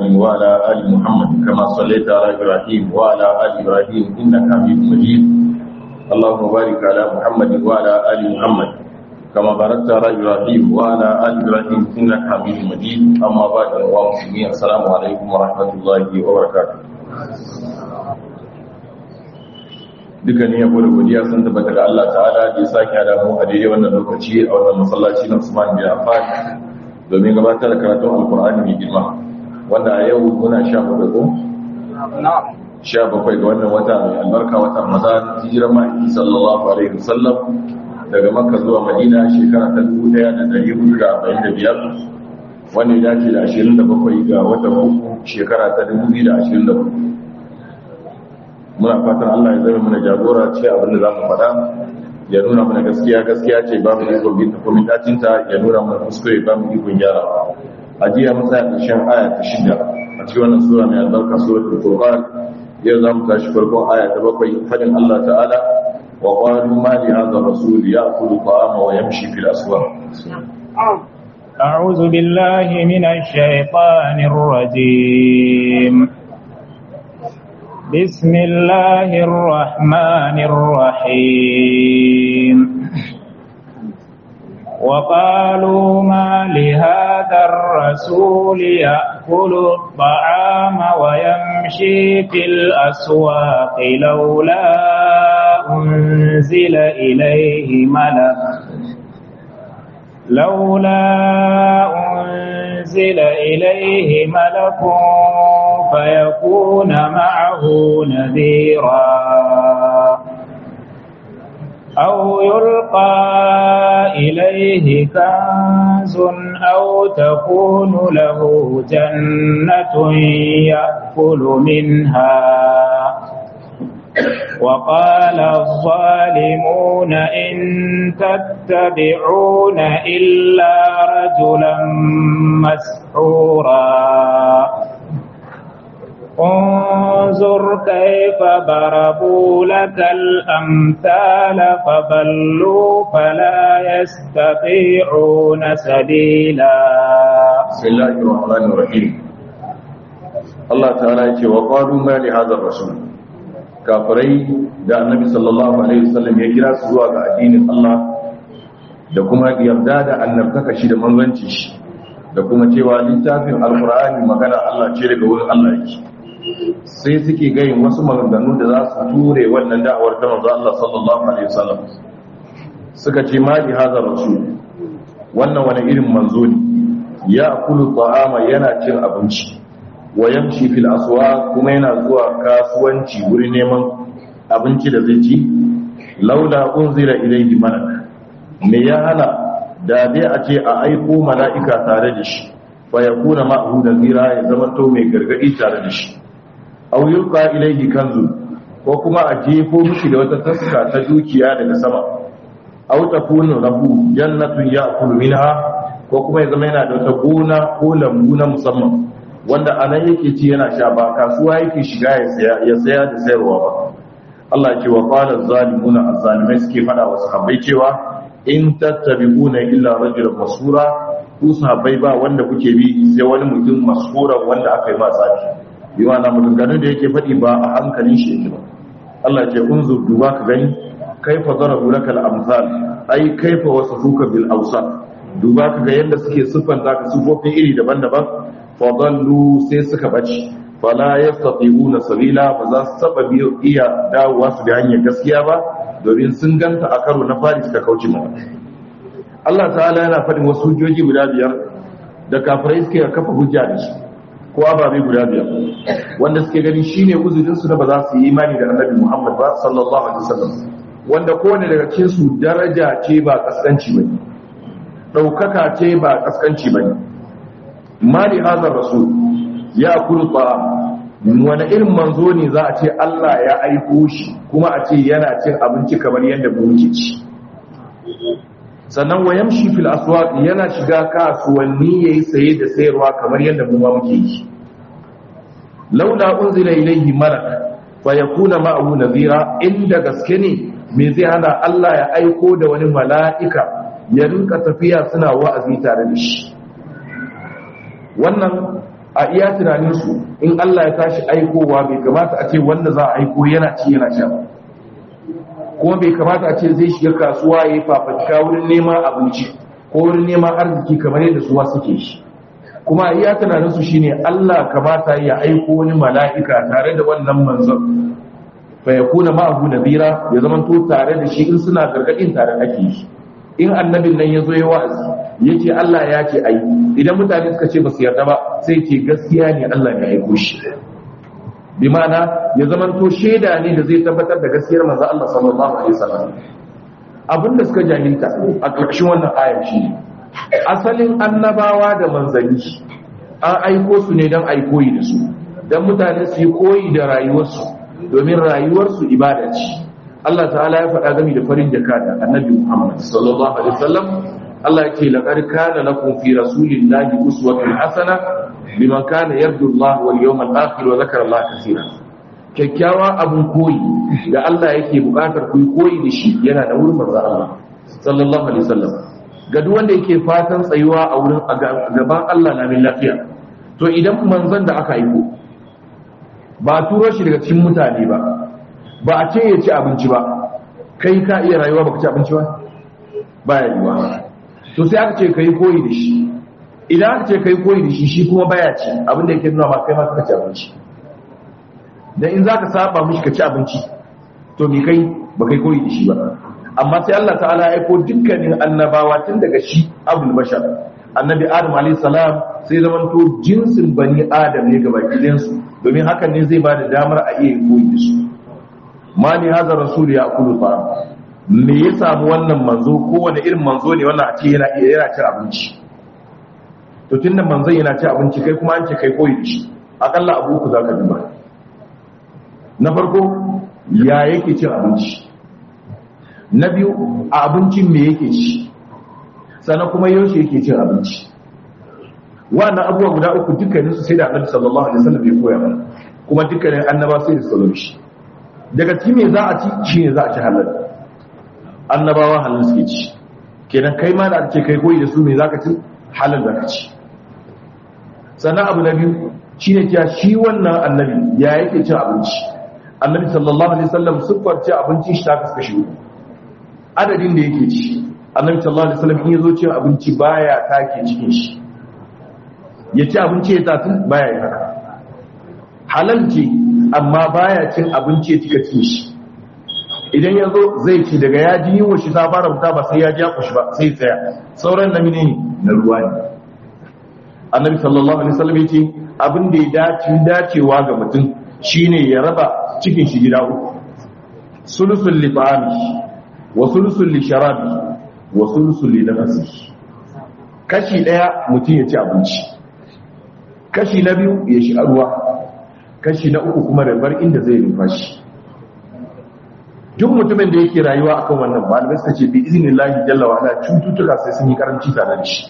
وعلى آل محمد كما صليت على إبراهيم وعلى آل إبراهيم إنك حميد مجيد اللهم بارك على محمد وعلى آل محمد كما باركت على إبراهيم وعلى آل إبراهيم إنك حميد مجيد أما بعد المسلمين السلام عليكم ورحمة الله وبركاته dukkanin yabo da godiya sun tabbata ga Allah ta'ala da ya sake hada mu a daidai wannan lokaci a wannan masallaci na Usman bin Affan domin gabatar da karatun Alkur'ani mai girma wanda a yau muna sha bakwai ko? sha bakwai ga wannan wata mai albarka wata Ramadan hijirar ma'aiki sallallahu alaihi wasallam daga Makka zuwa Madina shekara ta 1445 wanda ya dace da 27 ga watan uku shekara ta 2024 muna fatan Allah ya zama mana jagora ce abin da za mu faɗa ya nuna mana gaskiya gaskiya ce ba mu ikon bin tafi dacinta ya nuna mana kuskure ba mu ikon gyara a jiya mun tsaya ƙarshen aya ta shida a cikin wannan sura mai albarka suratul furqan yau za mu tashi farkon aya ta bakwai fadin Allah ta'ala wa qalu ma li hadha rasul ya'kulu ta'ama wa yamshi fil aswaq أعوذ بالله من الشيطان الرجيم بسم الله الرحمن الرحيم وقالوا ما لهذا الرسول يأكل الطعام ويمشي في الأسواق لولا أنزل إليه ملك لولا أنزل إليه ملك فيكون معه نذيرا أو يلقى إليه كنز أو تكون له جنة يأكل منها وقال الظالمون إن تتبعون إلا رجلا مسحورا انظر كيف ضربوا لك الأمثال فضلوا فلا يستطيعون سبيلا بسم الله الرحمن الرحيم الله تعالى يقول وقالوا ما لهذا الرسول kafirai da annabi sallallahu alaihi wasallam ya kira su zuwa ga addinin Allah da kuma yarda da annabtaka shi da manzanci shi da kuma cewa littafin alkur'ani magana Allah ce daga wurin Allah yake sai suke gayin wasu maganganu da za su ture wannan da'awar ta manzo Allah sallallahu alaihi wasallam suka ce ma li hadha rasul wannan wani irin manzo ne ya akulu ta'ama yana cin abinci wa yamshi fil aswaq kuma yana zuwa kasuwanci wurin neman abinci da zai ci laula unzila ilayhi malak me ya hana da dai a ce a aiko mala'ika tare da shi fa yakuna ma'hu nazira ya zama to mai gargadi tare da shi aw yulqa ilayhi kanzu ko kuma a jefo mishi da wata taska ta dukiya daga sama aw takunu lahu jannatun ya'kulu minha ko kuma ya zama yana da wata gona ko lambu na musamman wanda a nan yake ci yana sha ba kasuwa yake shiga ya saya da sayarwa ba Allah ce wa qala zalimuna azzalimai suke fada wa sahabbai cewa in tattabi'una illa rajulan masura ku sahabbai ba wanda kuke bi sai wani mutum masura wanda aka yi ma tsafi bi ma'ana maganganun da yake faɗi ba a hankalin shi yake ba Allah ce unzur duba ka gani kaifa darabu laka al-amsal ai kaifa wasafuka bil awsaf duba ka ga yanda suke siffanta ka sifofin iri daban-daban fadallu sai suka bace fala yastati'una sabila ba za su taba biyo iya dawowa su da hanyar gaskiya ba domin sun ganta a karo na fari suka kauce mata Allah ta'ala yana faɗin wasu hujjoji guda biyar da kafirai suke kafa hujja da shi ko ababe guda biyar wanda suke gani shine uzurin su na ba za su yi imani da Annabi Muhammad ba sallallahu alaihi wasallam wanda kowane daga cikin su daraja ce ba kaskanci bane daukaka ce ba kaskanci bane mali hazar rasul ya kulu ta'am wani irin manzo ne za a ce Allah ya aiko shi kuma a ce yana cin abinci kamar yadda mu muke ci sannan wa yamshi fil aswaq yana shiga kasuwanni yayi saye da sayarwa kamar yadda mu ma muke yi laula unzila ilayhi malak fa yakuna ma'ahu nadhira inda gaske ne me zai hana Allah ya aiko da wani mala'ika ya rinka tafiya suna wa'azi tare da shi wannan a iya tunaninsu in Allah ya tashi aikowa bai kamata a ce wanda za a aiko yana ci yana sha ba kuma bai kamata a ce zai shiga kasuwa ya yi fafatika wurin neman abinci ko wurin neman arziki kamar yadda suwa suke shi kuma a iya tunaninsu shine Allah kamata ya aiko wani mala'ika tare da wannan manzon fa yakuna ma'ahu nabira ya zama to tare da shi in suna gargadin tare ake shi in annabin nan ya zo ya wa'azi ya ce Allah ya ce ai idan mutane suka ce ba su yarda ba sai ce gaskiya ne Allah ya aiko shi bi ma'ana ya zama to shaida ne da zai tabbatar da gaskiyar manzo Allah sallallahu alaihi wasallam abinda suka jahilta a ƙarshen wannan ayar shi asalin annabawa da manzanni an aiko su ne don ai koyi da su don mutane su yi koyi da rayuwarsu domin rayuwarsu ibada ce Allah ta'ala ya faɗa gami da farin jaka da annabi Muhammad sallallahu alaihi wasallam Allah yake laqad kana lakum fi rasulillahi uswatun hasana liman kana yarju Allah wal yawmal akhir wa dhakara Allah kaseeran kyakkyawa abun koyi da Allah yake buƙatar ku koyi da shi yana da wurin manzo Allah sallallahu alaihi wasallam ga duk wanda yake fatan tsayuwa a wurin gaban Allah na min lafiya to idan manzon da aka aiko ba turo shi daga cikin mutane ba ba a ce ya ci abinci ba kai ka iya rayuwa ba ka ci abinci ba ba ya yiwa to sai aka ce ka yi koyi da shi idan aka ce ka yi koyi da shi shi kuma baya ci abinda yake nuna ma kai ma ka ci abinci dan in zaka saba mishi ka ci abinci to me kai ba kai koyi da shi ba amma sai Allah ta'ala ya aiko dukkanin annabawa tun daga shi abul bashar annabi adam alayhi salam sai zaman to jinsin bani adam ne gaba su domin hakan ne zai ba da damar a iya koyi da su ma ni haza rasul ya kulu fa me ya samu wannan manzo ko wani irin manzo ne wannan a ce yana iya yana cin abinci to tunda manzon yana cin abinci kai kuma an ce kai koyi da shi akalla abu ku zaka duba na farko ya yake cin abinci na biyu a abincin me yake ci sannan kuma yaushe yake cin abinci wannan abubuwa guda uku dukkaninsu sai da annabi sallallahu alaihi wasallam ya koya mana kuma dukkanin annaba sai da suka shi daga cikin me za a ci shine za a ci halal annabawa halal suke ci kenan kai ma da ake kai koyi da su me zaka ci halal zaka ci sannan abu na biyu shine cewa shi wannan annabi ya yake cin abinci annabi sallallahu alaihi wasallam siffar ci abinci shi ta kaskashi adadin da yake ci annabi sallallahu alaihi wasallam in yazo cin abinci baya take cikin shi ya ci abinci ya tafi baya yi haka halal ce amma baya cin abinci ya cika cin shi idan ya zo zai ci daga ya ji yiwa shi ta fara fita ba sai ya ja kushi ba sai tsaya sauran na mine na ruwa ne annabi sallallahu alaihi wasallam yace abin da ya dace dacewa ga mutum shine ya raba cikin shi gida uku sulusul li ta'ami wa sulusul li sharabi wa sulusul li nafsi kashi daya mutum ya ci abinci kashi na biyu ya shi ruwa kashi na uku kuma da bar inda zai numfashi duk mutumin da yake rayuwa akan wannan malamai suka ce bi izinin lahi jalla wa ala cututtuka sai sun yi karanci tare da shi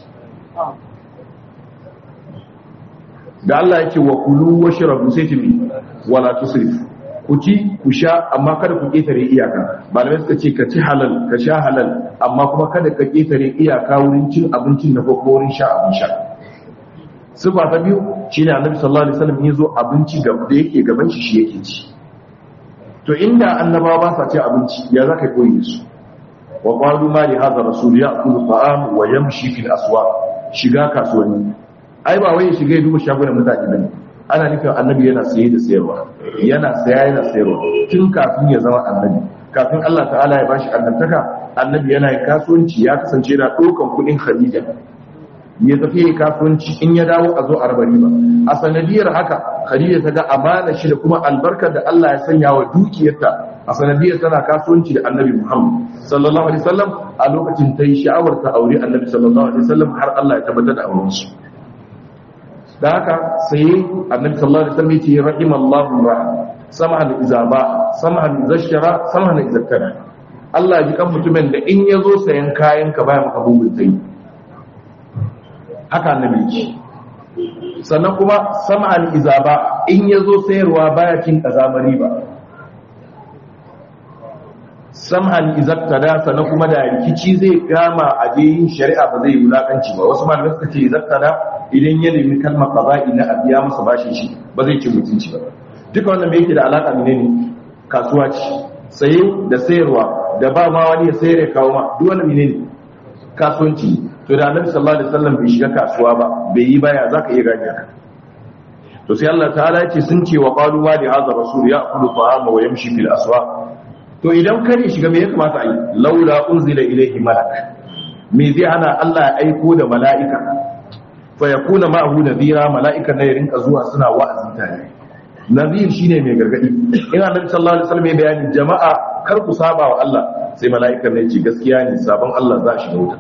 da Allah yake wa kulu wa shrabu sai ce wala tusrifu ku ci ku sha amma kada ku ketare iyaka malamai suka ce ka ci halal ka sha halal amma kuma kada ka ketare iyaka wurin cin abincin da ko wurin sha abin sha sifa ta biyu shine annabi sallallahu alaihi wasallam yazo abinci da yake gaban shi shi yake ci to inda annabawa ba sa ci abinci ya zaka koyi su wa qalu ma li hadha rasul ya'kulu ta'am wa yamshi fil aswaq shiga kasuwanni ai ba wai shiga ya duba shagunan mutane bane ana nufin annabi yana saye da sayarwa yana saya yana sayarwa tun kafin ya zama annabi kafin Allah ta'ala ya bashi annabtaka annabi yana yin kasuwanci ya kasance yana ɗaukan kuɗin Khadija ya tafi yi kasuwanci in ya dawo a zo a raba riba a sanadiyar haka khadija ta ga amana shi da kuma albarkar da Allah ya sanya wa dukiyarta a sanadiyar tana kasuwanci da annabi Muhammad sallallahu alaihi wasallam a lokacin ta yi sha'awar ta aure annabi sallallahu alaihi wasallam har Allah ya tabbatar da auren su da haka sai annabi sallallahu alaihi wasallam ya ce rahimallahu ra'a samahan izaba samahan izashara samahan izakkara Allah ya ji kan mutumin da in ya zo sayan kayan ka baya maka bugun sai haka annabi ce sannan kuma sam'an izaba in yazo sayarwa baya cin kazamari ba sam'an izaktada sannan kuma da rikici zai kama a yin shari'a ba zai wulakanci ba wasu malamai suka ce izaktada idan ya nemi kalmar qada'i na abiya masa bashin shi ba zai ci mutunci ba duka wannan me yake da alaka menene kasuwa ce saye da sayarwa da ba ma wani ya sayar ya kawo ma duk wannan menene kasuwanci to da annabi sallallahu alaihi wasallam bai shiga kasuwa ba bai yi baya zaka iya gane haka to sai Allah ta'ala ya ce sun ce wa qalu ma li hadha rasul ya'kulu ta'ama wa yamshi fil aswaq to idan kare shiga me ya kamata a yi laula unzila ilayhi malak me zai hana Allah ya aiko da mala'ika fa yakuna ma'ahu nadhira mala'ika ne ya rinka zuwa suna wa'azi tare nadhir shine mai gargadi in annabi sallallahu alaihi wasallam ya bayani jama'a kar ku saba wa Allah sai mala'ika ne ya ce gaskiya ne sabon Allah za shi wuta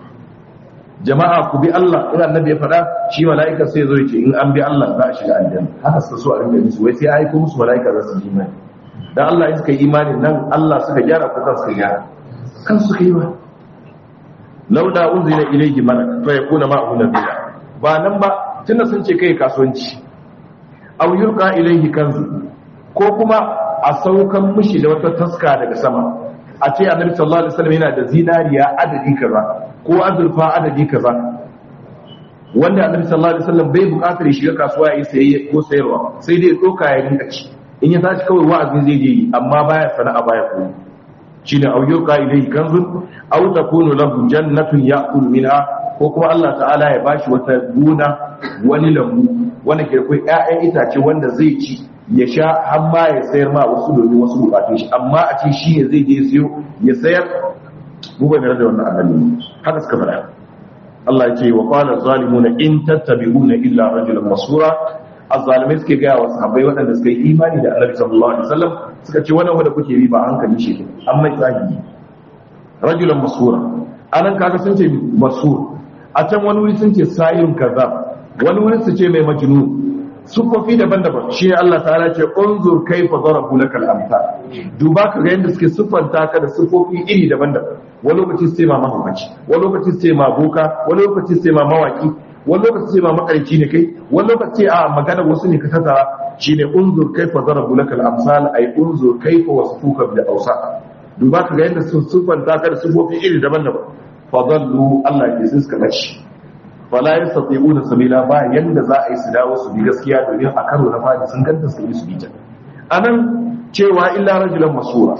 jama'a ku bi Allah in annabi ya faɗa shi mala'ika sai ya zo ya ce in an bi Allah za a shiga aljanna haka suka so a rinka musu wai sai ya aiko musu mala'ika za su ji imani dan Allah in suka yi imanin nan Allah suka gyara ko kan suka gyara kan suka yi ba lauda unzila ilayhi malak fa yakuna ma'ahu nabiyya ba nan ba tunda sun ce kai kasuwanci aw yulqa ilayhi kanzu ko kuma a saukan mishi da wata taska daga sama a ce annabi sallallahu alaihi wasallam yana da zinariya adadi kaza ko azurfa adadi kaza wanda annabi sallallahu alaihi wasallam bai bukatar ya shiga kasuwa ya yi sayayya ko sayarwa sai dai doka ya rinka ci in ya tashi kawai wa'azin zai je yi amma baya sana'a baya koyi shine aw yuqa ilayhi kanzun aw takunu lahu jannatun ya'kul minha ko kuma Allah ta'ala ya bashi wata gona wani lambu wanda ke akwai ƴaƴan itace wanda zai ci ya sha har ma ya sayar ma wasu domin wasu bukatun shi amma a ce shi ne zai je siyo ya sayar mu ba da wannan annabi haka suka faɗa Allah ya ce wa qala zalimuna in tattabi'una illa rajulan masura azzalimai suke gaya wa sahabbai waɗanda suka yi imani da annabi sallallahu alaihi wasallam suka ce wannan wanda kuke bi ba hankali shi ne an mai tsagi rajulan masura anan kaga sun ce masur a can wani wuri sun ce sayin kaza wani wuri su ce mai majnun sufofi daban-daban shi ne Allah ta'ala ce unzur kaifa darabu lakal amsal duba ka ga yadda suke siffanta ka da sufofi iri daban-daban wani lokaci sai ma mahaukaci wani lokaci sai ma boka wani lokaci sai ma mawaki wani lokaci sai ma makarci ne kai wani lokaci a magana wasu ne ka tattara shine unzur kaifa darabu lakal amsal ay unzur kaifa wasfuka bil awsa duba ka ga yadda sun siffanta ka da sufofi iri daban-daban fadallu Allah ya suka bace fala yastati'una sabila ba yanda za a yi su dawo su bi gaskiya domin a karo na fadi sun ganta su bi su bi ta anan cewa illa rajulan masura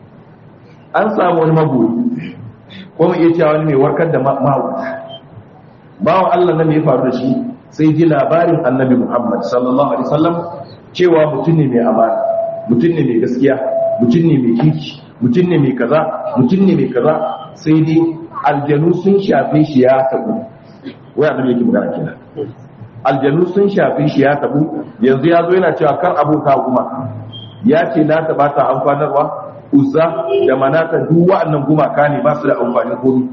an samu wani magoyi ko mu iya cewa wani mai warkar da mahauta bawan Allah nan ya faru da shi sai ji labarin annabi Muhammad sallallahu alaihi wasallam cewa mutum ne mai amana mutum ne mai gaskiya mutum ne mai kirki mutum ne mai kaza mutum ne mai kaza sai dai aljanu sun shafe shi ya tabu wai annabi yake magana kenan aljanu sun shafe shi ya tabu yanzu ya zo yana cewa kar abota kuma ya ce na taba ta amfanarwa uzza da manata duk wa'annan gumaka ne ba su da amfani komai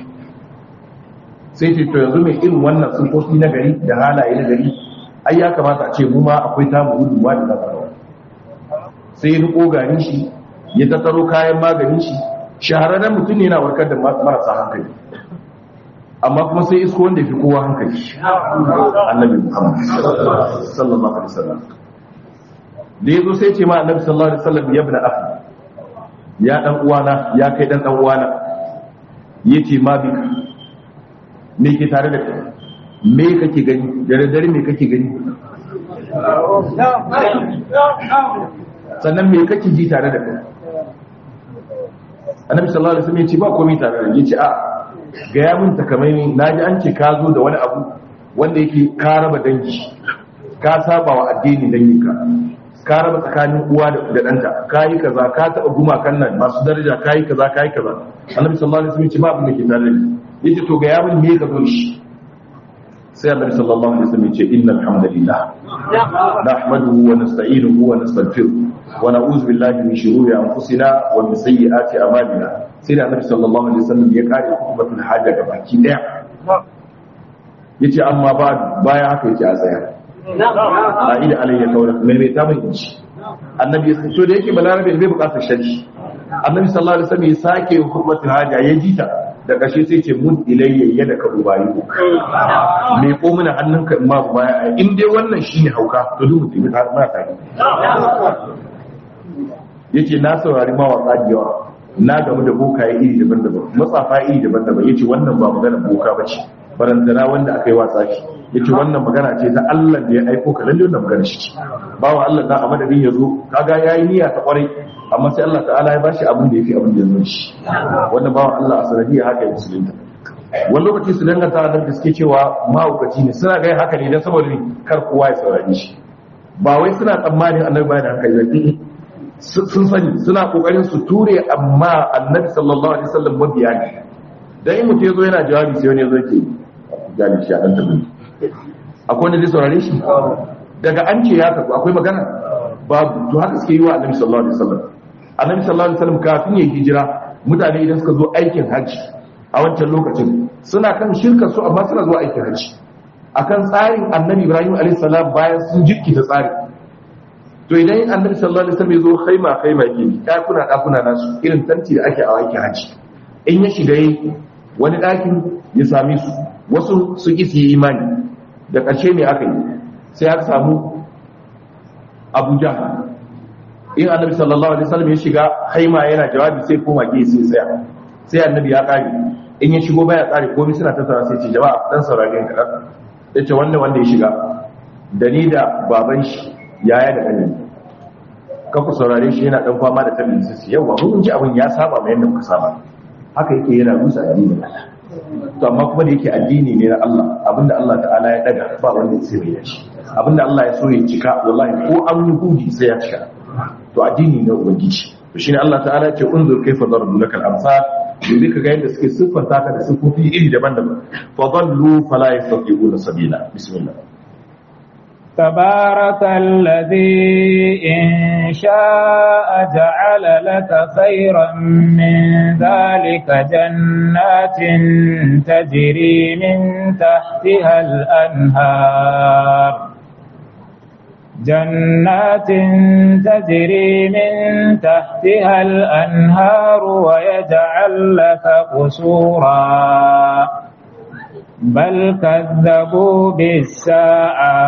sai ce to yanzu mai irin wannan sufofi na gari da halaye na gari ai ya kamata a ce mu ma akwai tamu gudunwa da zafi sai ya riko garin shi ya tattaro kayan maganin shi shahararren mutum ne yana warkar da marasa hankali amma kuma sai isko wanda fi kowa hankali annabi muhammad sallallahu alaihi wasallam da yazo sai ce ma annabi sallallahu alaihi wasallam ya ibn akhi ya dan uwana ya kai dan dan uwana yace ma bi me ke tare da kai me kake gani da dare me kake gani sannan me kake ji tare da kai annabi sallallahu alaihi wasallam ya ce ba komai tare da yace a ga ya mun takamai naji an ce ka zo da wani abu wanda yake ka raba dangi ka saba wa addini danginka ka raba tsakanin uwa da ɗanta ka yi kaza ka taɓa gumakan nan masu daraja ka yi kaza ka yi kaza annabi sallallahu alaihi wasallam ya ce ba abin da ke tare da yace to ga ya mun me ka zo shi sai annabi sallallahu alaihi wasallam ya ce innal hamdalillah nahmaduhu wa nasta'inuhu wa nastaghfiruh wa na'udhu billahi min shururi anfusina wa min sayyiati a'malina sai da annabi sallallahu alaihi wasallam ya kare hukumatul hajja ga baki daya yace amma ba baya haka yake a tsaya a ida alayya kawai mai mai ta mai inci annabi so da yake balarabe bai bukatar sharhi annabi sallallahu alaihi wasallam ya sake hukumatul hajja ya jita da kashe sai ce mun ilayya yadda ka ubayi me ko muna hannunka in ma baya in dai wannan shine hauka to duk mutum ta ma ta yace na saurari mawaka da yawa na gamu da bokaye iri daban-daban matsafa iri daban-daban yace wannan ba magana boka bace barantana wanda aka yi watsa shi yace wannan magana ce ta Allah da ya aiko ka lalle wannan magana shi bawa Allah da a madadin yazo kaga yayi niyya ta kwarai amma sai Allah ta'ala ya bashi abin da yafi abin da yazo shi wannan bawa Allah a sanadiyar haka ya musulunta wani lokaci su danganta da suke cewa mahaukaci ne suna gai haka ne don saboda kar kowa ya saurari shi ba wai suna tsammanin annabi bayan da hankali ba sun sani suna kokarin su ture amma annabi sallallahu alaihi wasallam mabiya ne dan in mutum yazo yana jawabi sai wani yazo yake gani shi a dan tabi akwai wanda zai saurare shi daga an ce ya tafi akwai magana babu to haka suke yi wa annabi sallallahu alaihi wasallam annabi sallallahu alaihi wasallam kafin ya hijira mutane idan suka zo aikin hajji a wancan lokacin suna kan shirkar su amma suna zuwa aikin hajji akan tsarin annabi ibrahim alaihi salam bayan sun jirkita tsari to idan annabi sallallahu alaihi wasallam ya zo khaima khaima ke dakuna dakuna nasu irin tanti da ake a aikin hajji in ya shiga yi wani ɗakin ya same su wasu su ƙi su yi imani da ƙarshe ne aka yi sai aka samu abuja in annabi sallallahu alaihi wasallam ya shiga haima yana jawabi sai koma ke sai tsaya sai annabi ya kare in ya shigo baya tsare komai suna tattara sai ce jama'a dan saurare ka dan yace wanda wanda ya shiga da ni da baban shi yaya da kani ka ku saurare shi yana dan fama da tabbin sai yawa mun ji abin ya saba mai yanda muka saba haka yake yana rusa addinin Allah to amma kuma da yake addini ne na Allah abinda Allah ta'ala ya daga ba wanda ya sai ya shi abinda Allah ya so ya cika wallahi ko an yi hudi sai ya cika to addini na ubangiji to shine Allah ta'ala ya ce unzur kaifa darabu lakal amsal yanzu ka ga yadda suke siffanta ka da siffofi iri daban-daban fa dallu fala yastati'una sabila bismillah تبارك الذي إن شاء جعل لك خيرا من ذلك جنات تجري من تحتها الأنهار جنات تجري من تحتها الأنهار ويجعل لك قصورا بل كذبوا بالساعة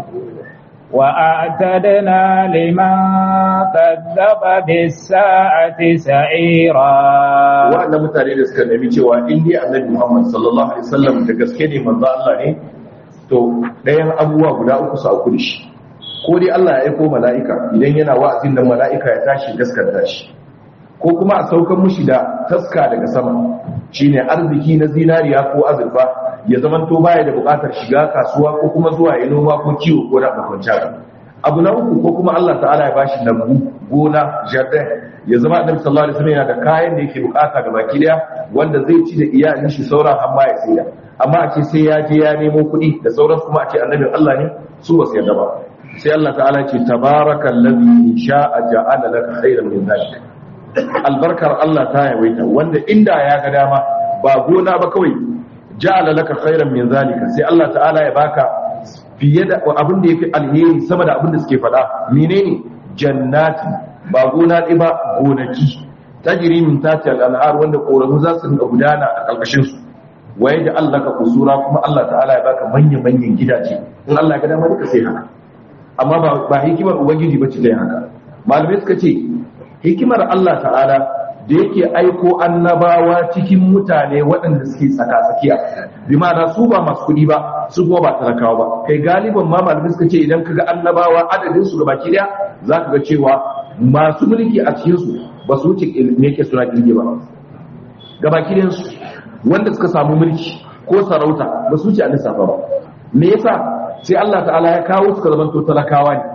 وأعتدنا لمن كذب بالساعة سعيرا wa'anda mutane da suka nemi cewa in dai annabi Muhammad sallallahu alaihi wasallam da gaske ne manzo Allah ne to ɗayan abubuwa guda uku su auku da shi ko dai Allah ya aiko mala'ika idan yana wa'azin da mala'ika ya tashi gaskata shi ko kuma a saukan mushi da taska daga sama shine arziki na zinariya ko azurfa ya zamanto baya da bukatar shiga kasuwa ko kuma zuwa ya noma ko kiwo ko da makwancin abu na uku ko kuma Allah ta'ala ya bashi lambu gona jardin ya zama annabi sallallahu alaihi wasallam yana da kayan da yake bukata ga baki daya wanda zai ci da iyalin shi sauran amma ya saida amma a ce sai ya je ya nemo kuɗi da sauran kuma a ce annabin Allah ne su ba su yarda ba sai Allah ta'ala ce tabarakallazi in sha'a ja'ala laka khairan min zalika albarkar Allah ta yawaita wanda inda ya ga dama ba gona ba kawai ja'ala laka khairan min zalika sai Allah ta'ala ya baka fiye da abin da yafi alheri sama da abin da suke faɗa menene jannati ba gona ɗaya ba gonaki tajri min tati al-anhar wanda koramu za su rinka gudana a ƙarƙashin su waye da Allah ka kusura kuma Allah ta'ala ya baka manyan manyan gidaje in Allah ya ga dama duka sai haka amma ba ba hikimar ubangiji bace dai haka malamai suka ce hikimar Allah ta'ala da yake aiko annabawa cikin mutane waɗanda suke tsaka-tsakiya bi ma'ana su ba masu kuɗi ba su kuma ba talakawa ba kai galiban ma malamai suka ce idan kaga annabawa adadin su gabaki daya za ka ga cewa masu mulki a cikin su ba su wuce me yake suna kirge ba gabaki ɗayan su wanda suka samu mulki ko sarauta ba su wuce a lissafa ba me yasa sai Allah ta'ala ya kawo su ka zamanto talakawa ne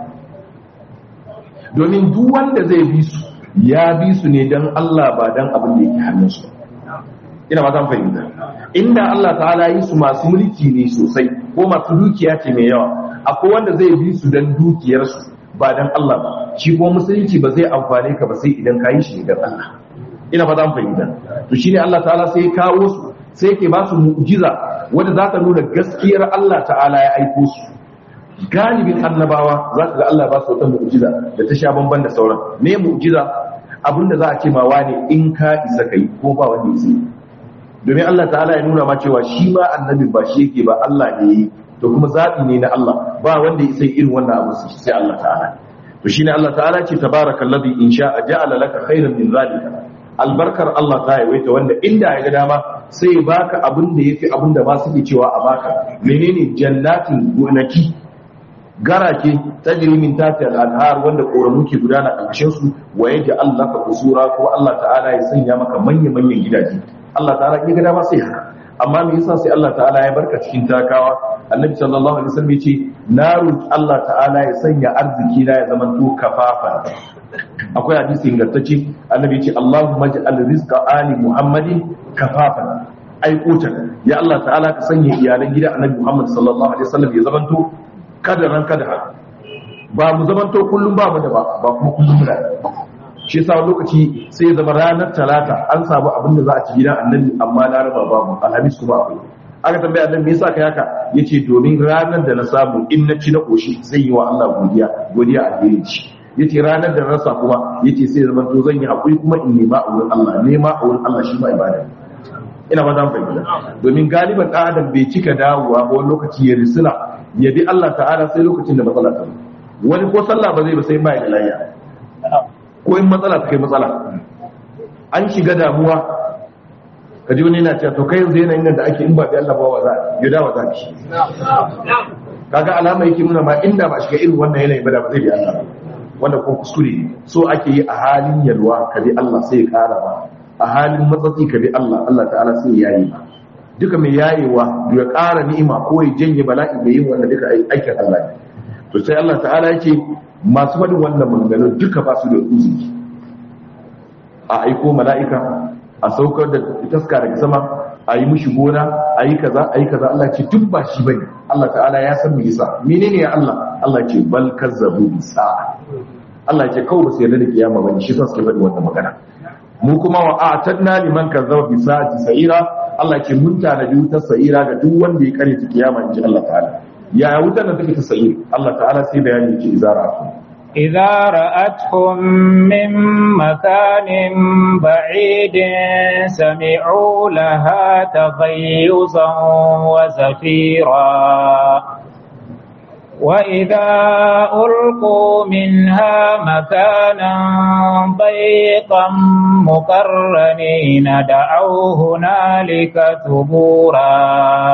domin duk wanda zai bi su ya bi su ne don Allah ba don abin da yake hannunsu ina ba zan fahimta inda Allah ta'ala yi su masu mulki ne sosai ko masu dukiya ce mai yawa akwai wanda zai bi su don dukiyarsu ba don Allah ba shi ko musulunci ba zai amfane ka ba sai idan ka yi shi ne don Allah ina ba zan fahimta to shine Allah ta'ala sai ya kawo su sai yake ba su mu'jiza wanda za ta nuna gaskiyar Allah ta'ala ya aiko su galibin annabawa za ka ga Allah ba su wata mu'jiza da ta sha bamban da sauran me mu'jiza abinda za a ce ma wane in ka isa kai ko ba wanda yake domin Allah ta'ala ya nuna ma cewa shi ma annabi ba shi yake ba Allah ne yi to kuma zabi ne na Allah ba wanda ya sai irin wannan abu sai Allah ta'ala to shine Allah ta'ala ce tabarakallazi in sha'a ja'ala laka khairan min zalika albarkar Allah ta yawaita wanda inda ya ga dama sai ya baka abin da yafi abin da ba su ke cewa a baka menene jannatin gonaki garake tajri min tahti al-anhar wanda koramu ke gudana a ƙarshen su wa yaji Allah ka kusura ko Allah ta'ala ya sanya maka manyan manyan gidaje Allah ta'ala ya ga dama sai haka amma me yasa sai Allah ta'ala ya barka cikin takawa annabi sallallahu alaihi wasallam yace na roki Allah ta'ala ya sanya arziki na ya zama to kafafan akwai hadisi ingantacce annabi yace Allahumma ja'al rizqa ali muhammadin kafafan ai kutan ya Allah ta'ala ka sanya iyalan gidan annabi Muhammad sallallahu alaihi wasallam ya zama to kadaran kada ba mu zama to kullum ba mu da ba ba kuma kullum muna shi yasa lokaci sai ya zama ranar talata an samu abin da za a ci gidan annabi amma laraba babu alhamis kuma akwai aka tambaya annabi me yasa kai haka yace domin ranar da na samu in na ci na koshi zai yi wa Allah godiya godiya a gare shi yace ranar da na rasa kuma yace sai zaman to zan yi hakuri kuma in nema a wurin Allah nema a wurin Allah shi ma ibada ina ba zan fahimta domin galiban ɗan adam bai cika dawowa ba wani lokaci ya risina ya bi Allah ta'ala sai lokacin da matsala ta wani ko sallah ba zai ba sai ba ya da layya ko in matsala ta kai matsala an shiga damuwa ka ji wani yana cewa to kai yanzu yanayin nan da ake in ba da Allah ba wa za ya dawa za ki kaga alama yake nuna ma inda ba shiga irin wannan yanayin ba da ba zai bi Allah wanda ko kuskure so ake yi a halin yalwa ka bi Allah sai ya kara ba a halin matsatsi ka bi Allah Allah ta'ala sai ya yi duka mai yayewa ya kara ni'ima ko ya janye bala'i da yin wanda duka aikin Allah ne to sai Allah ta'ala yake masu faɗin wannan maganganu duka ba su da uzuri a aiko mala'ika a saukar da taska daga sama a yi mushi gona a yi kaza a yi kaza Allah ce duk ba shi bane Allah ta'ala ya san me yasa menene ya Allah Allah ce bal kazzabu bi sa'a Allah ce kawai ba su yarda da kiyama bane shi suke faɗi wannan magana mu kuma wa a'tadna liman kazzaba bi sa'ati sa'ira Allah ce mun tanadi wutar sa'ira ga duk wanda ya kare ta kiyama inji Allah ta'ala ya wutar da take ta sa'ir Allah ta'ala sai bayani ce izara su إذا رأتهم من مكان بعيد سمعوا لها تغيظا وزفيرا وإذا ألقوا منها مكانا ضيقا مقرنين دعوا هنالك ثبورا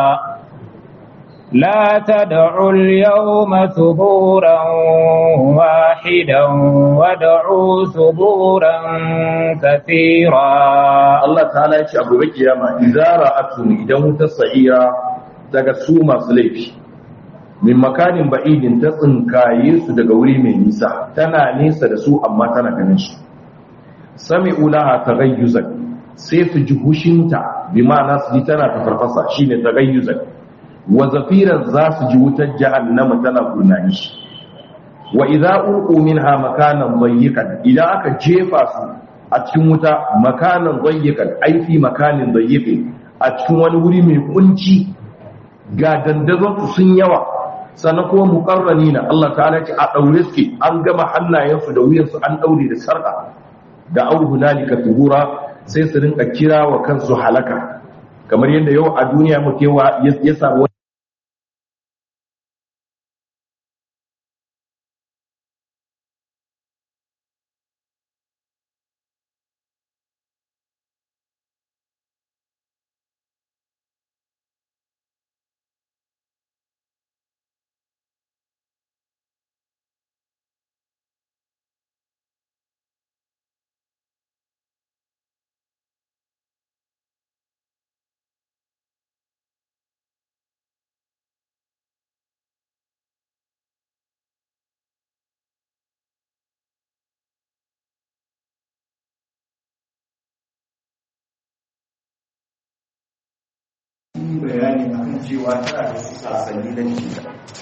لا تدعوا اليوم ثبورا واحدا ودعوا ثبورا كثيرا Allah ta'ala ya ce abu bai kiyama idara atum idan wuta sa'ira daga su masu laifi min makanin ba'idin ta tsinkaye su daga wuri mai nisa tana nesa da su amma tana ganin su sami ulaha tagayyuzan sai su ji hushinta bi ma'ana su ji tana ta farfasa shine tagayyuzan wa zafiran za su ji wutar jahannama tana gurnani wa idza ulqu minha makanan dayyiqan idan aka jefa su a cikin wuta makanan dayyiqan ai fi makanin dayyiqin a cikin wani wuri mai kunci ga dandazon su sun yawa sannan kuma muqarranina Allah ta'ala ce a daure suke an gama hannayensu da wuyansu an daure da sarka da auhu hunalika tubura sai su rinka kira wa kansu halaka kamar yadda yau a duniya mukewa ya samu bayani akan cewa tana da sasanni na cikin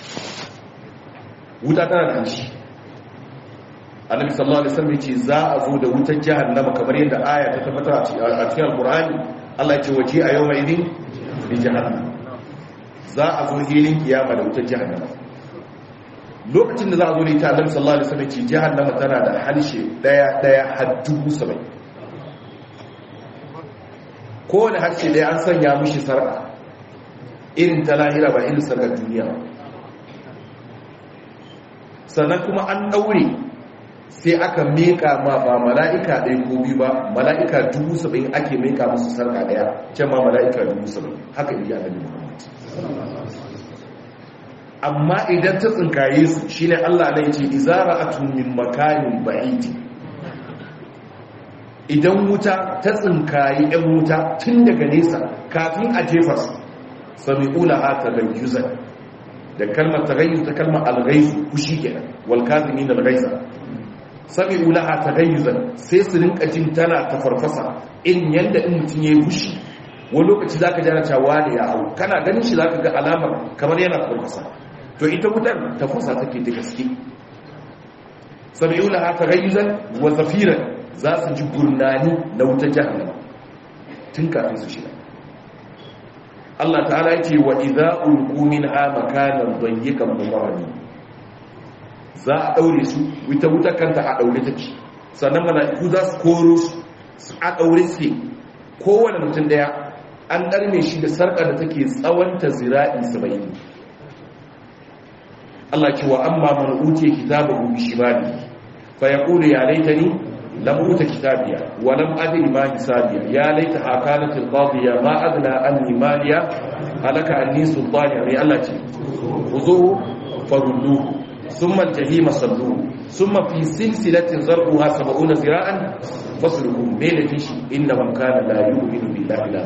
wuta tana da shi annabi sallallahu alaihi wasallam yace za a zo da wutar jahannama kamar yadda aya ta tabbata a cikin alqur'ani Allah ya ce waje a yau mai din bi jahannam za a zo hilin kiyama da wutar jahannama lokacin da za a zo da ita annabi sallallahu alaihi wasallam yace jahannama tana da harshe daya daya har dubu sabai kowane harshe daya an sanya mishi sarƙa irin ta lahira ba irin sarkar duniya ba sannan kuma an ɗaure sai aka meka ma ba mala'ika ɗaya ko biyu ba mala'ika dubu saba'in ake meka musu sarka ɗaya can ma mala'ika dubu saba'in haka iya annabi muhammad amma idan ta tsinkaye su shine Allah ne ce izara atun min makanin ba'idi idan wuta ta tsinkaye ɗan wuta tun daga nesa kafin a jefa su sami ula ha ta gayyuzan da kalmar tagayyu ta kalmar alghaizu kushi kenan wal kazimin alghaiza sami ula ha ta gayyuzan sai su rinka jin tana ta farfasa in yanda in mutum yayi kushi wani lokaci zaka jana cewa ne ya hau kana ganin shi zaka ga alamar kamar yana farfasa to ita wutar tafasa take da gaske sami'una ha taghayyuzan wa zafiran za su ji gurnani na wutar jahannama tun kafin su shiga Allah ta'ala yake wa idza ulqu minha makanan dayyikan mubarrani za a daure su wuta wuta kanta a daure take sannan mala'iku za su koro su a daure su kowane mutum daya an darme shi da sarƙar da take tsawonta zira'i 70 Allah ce wa amma man utiya kitabahu bi shimali fa yaqulu ya laitani lam uta kitabiya wa lam adri ma hisabiya ya laitaha kanat al-qadiya ma adna anni maliya halaka anni sultani mai Allah ce khuzuhu farudduhu thumma al-jahima salluhu thumma fi silsilatin zarquha 70 zira'an fasluhu bainatin shi inna man kana la yu'minu billahi la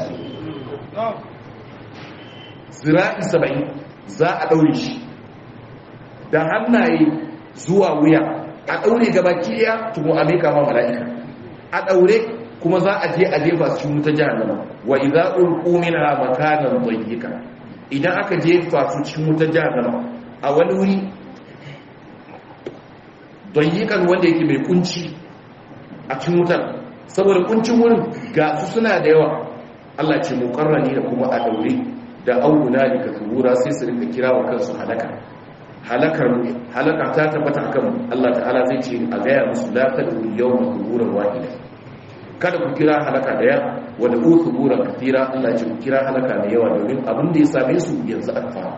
zira'i 70 za a daure shi da hannaye zuwa wuya a ɗaure gaba kiya tukun a meka ma mala'ika a ɗaure kuma za a je a jefa su cikin wuta jahannama wa idza ulqu minha makanan dayyika idan aka jefa su cikin wuta jahannama a wani wuri dayyikan wanda yake mai kunci a cikin wutar saboda kuncin wurin ga su suna da yawa Allah ce muqarrani da kuma a ɗaure da auna da ka sai su rinka kira wa kansu halaka halakar halaka ta tabbata akan Allah ta'ala zai ce a gaya musu la tad'u yawma thuburan wahida kada ku kira halaka daya wa da thuburan kathira Allah ce ku kira halaka da yawa domin abin da ya same su yanzu aka fara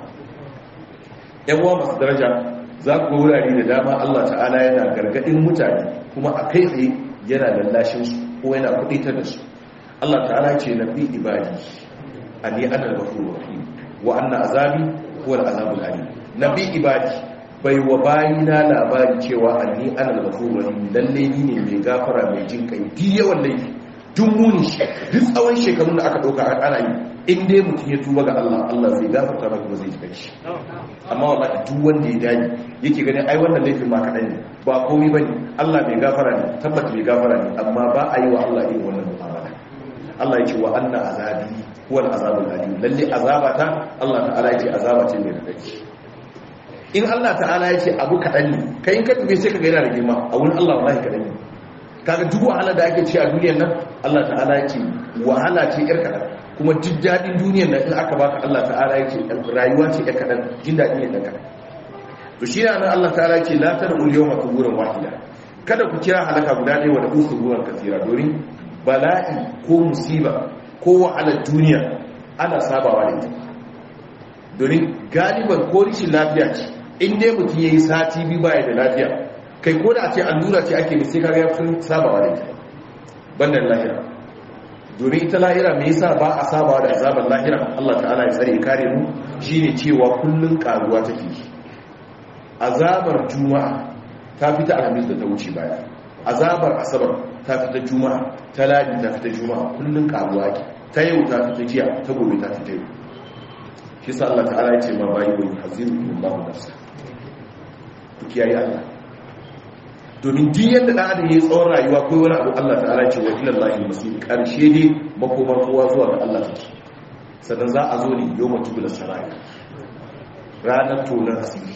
yan uwa masu daraja za ku wurare da dama Allah ta'ala yana gargadin mutane kuma a kai tsaye yana lallashin su ko yana kuditar da su Allah ta'ala ce nabi ibadi ani ana al-ghafurur rahim wa anna azabi huwa al-azabul alim nabi ibadi bai wa bayina labari cewa anni ana al-ghafurur rahim lalle ni ne mai gafara mai jin kai di yawan laifi duk muni shi duk tsawon shekarun da aka dauka ana yi in dai mutum ya tuba ga Allah Allah zai gafarta maka ba zai ji shi amma wallahi duk wanda ya dani yake ganin ai wannan laifin ma kadan ne ba komai bane Allah mai gafara ne tabbata mai gafara ne amma ba a yi wa Allah irin wannan mu'amala Allah ya ce wa anna azabi huwa al-azabul alim lalle azabata Allah ta'ala ya ce azaba ce mai radadi in Allah ta'ala ya ce abu kaɗan ne kai in ka dube sai ka ga yana da girma a wurin Allah wallahi kaɗan ne kaga duk wahala da ake ci a duniyar nan Allah ta'ala ya ce wahala ce yar kaɗan kuma duk daɗin duniyar nan in aka baka Allah ta'ala ya ce rayuwa ce yar kaɗan jin daɗi ne ɗan kaɗan to shi ne nan Allah ta'ala ya ce la tad'u al-yawma thuburan wahida kada ku kira halaka guda ɗaya wa da ku thuburan kasira domin bala'i ko musiba ko wahalar duniya ana sabawa da ita domin galiban ko rishin lafiya ce in dai mutum ya yi sati biyu baya da lafiya kai ko da ce allura ce ake sai kaga ya fi sabawa da ita bandan lahira domin ita lahira me yasa ba a sabawa da azabar lahira Allah ta'ala ya tsare kare mu shine cewa kullun karuwa take azabar juma'a ta fita alhamis da ta wuce baya azabar asabar ta fita juma'a ta ladi ta fita juma'a kullun karuwa ke ta yau ta fita jiya ta gobe ta fita yau shi sa Allah ta'ala ya ce ma bayi wani haziru min babu nafsa ku kiyaye Allah domin duk yadda da adam yayi tsawon rayuwa ko wani abu Allah ta'ala ya ce wa ila Allah masir karshe ne makomar kowa zuwa ga Allah take sannan za a zo ne yau mutu bila saraya ranar tonar asiri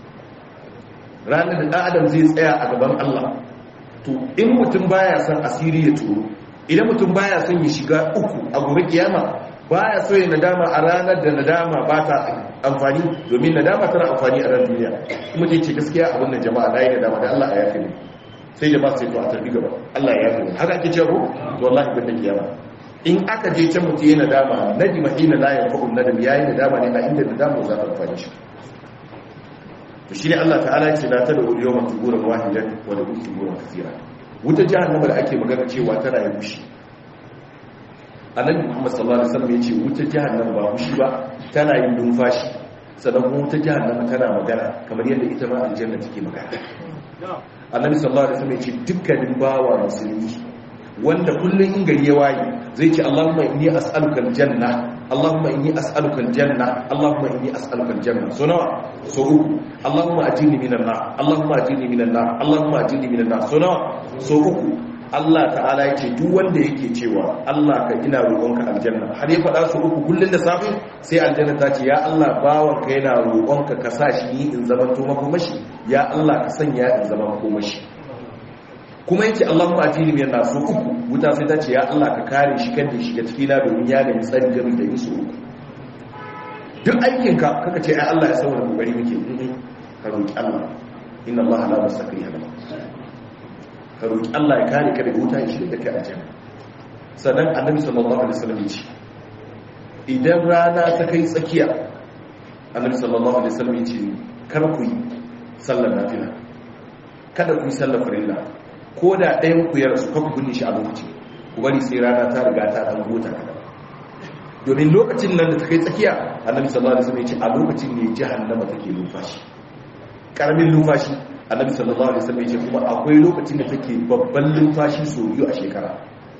ranar da adam zai tsaya a gaban Allah to in mutum baya son asiri ya turo idan mutum baya son ya shiga uku a gobe kiyama baya so ya nadama a ranar da nadama ba ta amfani domin nadama tana amfani a ran duniya kuma ce ce gaskiya abin da jama'a na yi nadama da Allah ya yafe ni sai jama'a sai to a tarbi gaba Allah ya yafe ni haka ake cewa to wallahi bin kiyama in aka je can mutum yana nadama nadima hina la yanfa'u nadam yayi nadama ne a inda nadama za ta amfani shi to shine Allah ta'ala ce la tada ul yawma tuburan wahidan wa la tuburan kathira wuta jahannama da ake magana cewa tana yi bushi annabi Muhammad sallallahu alaihi wasallam yace wuta jahannama ba bushi ba tana yin numfashi sannan kuma wuta jahannama tana magana kamar yadda ita ma aljanna take magana annabi sallallahu alaihi wasallam yace dukkanin bawa musulmi wanda kullun in gari ya waye zai ce Allahumma inni as'aluka aljanna Allahumma inni as'aluka aljanna Allahumma inni as'aluka aljanna so nawa so uku Allahumma ajini minan nar Allahumma ajini minan nar Allahumma ajini minan nar so nawa so uku Allah ta'ala yake duk wanda yake cewa Allah ka ina roƙonka aljanna har ya faɗa su uku kullun da safe sai aljanna ta ce ya Allah bawanka yana roƙonka ka sa shi ni in zaman to makomashi ya Allah ka sanya in zaman makomashi kuma yake Allahumma atini min nasu uku wuta sai ta ce ya Allah ka kare shi kan da shiga cikin na domin ya nemi tsari game da yin su uku duk aikin ka kaka ce ai Allah ya saboda kokari muke ka roki Allah inna Allah la mustaqri hada ka roki Allah ya kare ka daga wuta ya shiga kai aljanna sannan annabi sallallahu alaihi wasallam ya ce idan rana ta kai tsakiya annabi sallallahu alaihi wasallam ya ce kar ku yi sallar nafila kada ku yi sallar farilla ko da ɗayan ku ya rasu kan kunni shi a lokaci ku bari sai rana ta riga ta ɗan huta kada domin lokacin nan da ta kai tsakiya annabi sallallahu alaihi wasallam ya ce a lokacin ne jahannama take numfashi karamin numfashi annabi sallallahu alaihi wasallam ya ce kuma akwai lokacin da take babban numfashi so biyu a shekara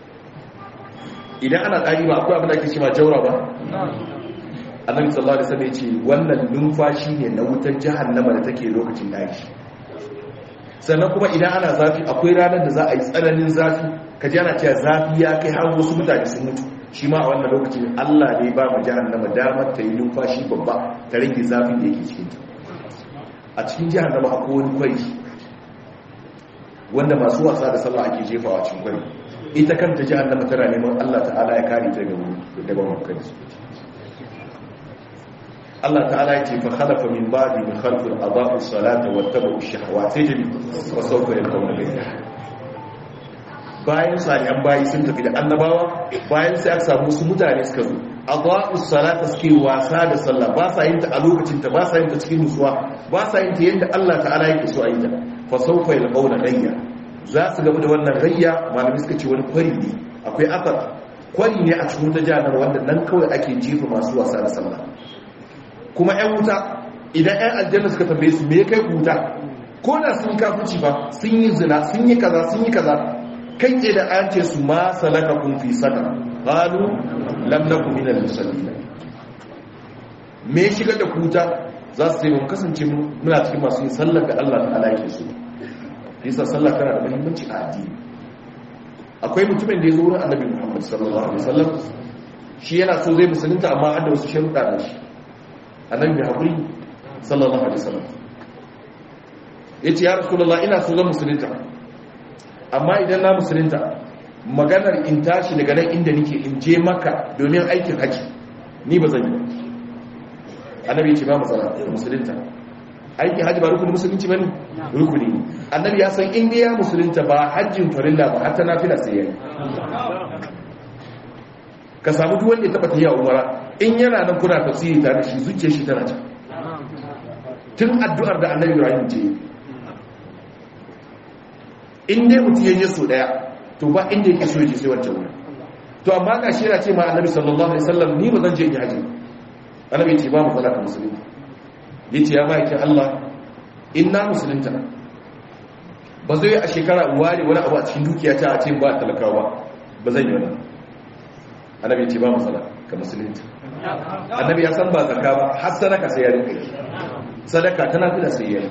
idan ana tsari ba akwai abin da ake cewa jaura ba annabi sallallahu alaihi wasallam ya ce wannan numfashi ne na wutar jahannama da take lokacin daji sannan kuma idan ana zafi akwai ranar da za a yi tsananin zafi ka ji ana cewa zafi ya kai har wasu mutane sun mutu shi ma a wannan lokacin Allah ne ba mu jahannama damar ta yi numfashi babba ta rage zafin da yake cikin ta a cikin jahannama akwai wani kwari wanda masu wasa da sallah ake jefawa cikin kwari ita kanta jahannama tana neman Allah ta'ala ya kare ta daga wannan Allah ta'ala ya ce fa khalafa min ba'di min khalqin adaa'u salata wattabu ash-shahawati jami wa sawfa yalqawna ghayra bayan salihan bayi sun tafi da annabawa bayan sai aka samu su mutane suka zo adaa'u salata suke wasa da sallah ba sa yin ta a lokacin ta ba sa yin ta cikin nutsuwa ba sa yin ta yanda Allah ta'ala yake so a yi ta fa sawfa yalqawna ghayra za su gaba da wannan rayya malami suka ce wani kwari ne akwai asar kwari ne a cikin ta jahannama wanda nan kawai ake jefa masu wasa da sallah kuma 'yan wuta idan 'yan aljanna suka tambaye su me kai wuta ko da sun kafuci ba sun yi zina sun yi kaza sun yi kaza kai ce da an ce su ma salaka kun fi sada qalu lam nakum min al-musallin me shigar da kuta za su ce mun kasance muna cikin masu yin sallar da Allah ta'ala yake so yasa sallah tana da muhimmanci a addini akwai mutumin da ya zo wurin annabi Muhammad sallallahu alaihi wasallam shi yana so zai musulunta amma har da wasu sharuɗa da shi annabi mai haƙuri sallallahu alaihi wasallam ya ce ya rasulullah ina so zan musulunta amma idan na musulunta maganar in tashi daga nan inda nike in je maka domin aikin haji ni ba zan yi annabi ya ce ba matsala musulunta aikin haji ba rukunin musulunci ba ne rukuni annabi ya san inda ya musulunta ba hajjin farilla ba har ta nafila sai ya yi ka samu duk wanda ya taba tafiya umara in yana nan kuna tafsiri tare da shi zuciyar shi tana can tun addu'ar da annabi ibrahim ce in dai mutum yayi so daya to ba inda yake so yake sai wancan wurin to amma ga shi yana ce ma annabi sallallahu alaihi wasallam ni ba zan je in yi haji annabi ce ba matsala ka musulunta yace ya ma'aikin Allah inna musulunta ba zai a shekara ware wani abu a cikin dukiya ta a ce ba talakawa ba zan yi wannan annabi ce ba matsala ka musulunci annabi ya san ba zakka ba har sadaka sai ya rinka yi sadaka tana fida sai ya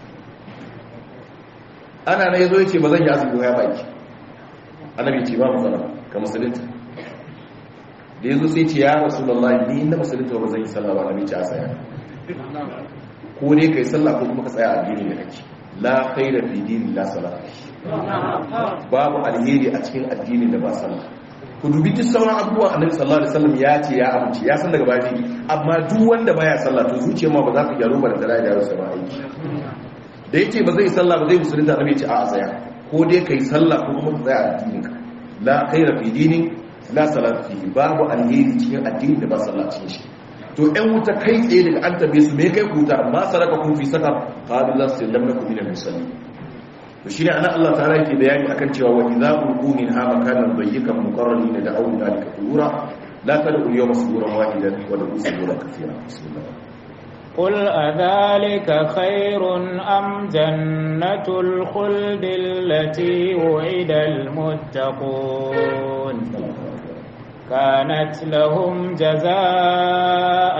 ana na yazo yace ba zan yi azumi ya baki annabi ce ba matsala ka musulunci da yazo sai ce ya rasulullahi ni inda musulunci ba zan yi sallah ba annabi ce a tsaya ko ne kai sallah ko kuma ka tsaya a addini da kake la khaira fi dini la salat babu alheri a cikin addini da ba sallah ku dubi duk sauran abubuwan annabi sallallahu alaihi wasallam ya ce ya amince ya san daga baya amma duk wanda baya sallah to zuciya ma ba za ta gyaru ba da dara gyaru sa ba aiki da yake ba zai sallah ba zai musulunta annabi ya ce a a tsaya ko dai kai sallah ko kuma ka tsaya a addinin ka la khaira fi dini la salat fi babu alheri cikin addini da ba sallah cikin shi to ɗan wuta kai tsaye daga an tabe su me kai kuta ma saraka kun fi saka qalu la sallam lakum min al-musallin to shine ana Allah ta'ala yake bayani akan cewa wa idza ulqu min ha makanan dayyikan muqarralina da awu dalika qura la tad'u al-yawma suburan wahidan wa la suburan kathira bismillah قل أذلك خير أم جنة الخلد التي وعد المتقون كانت لهم جزاء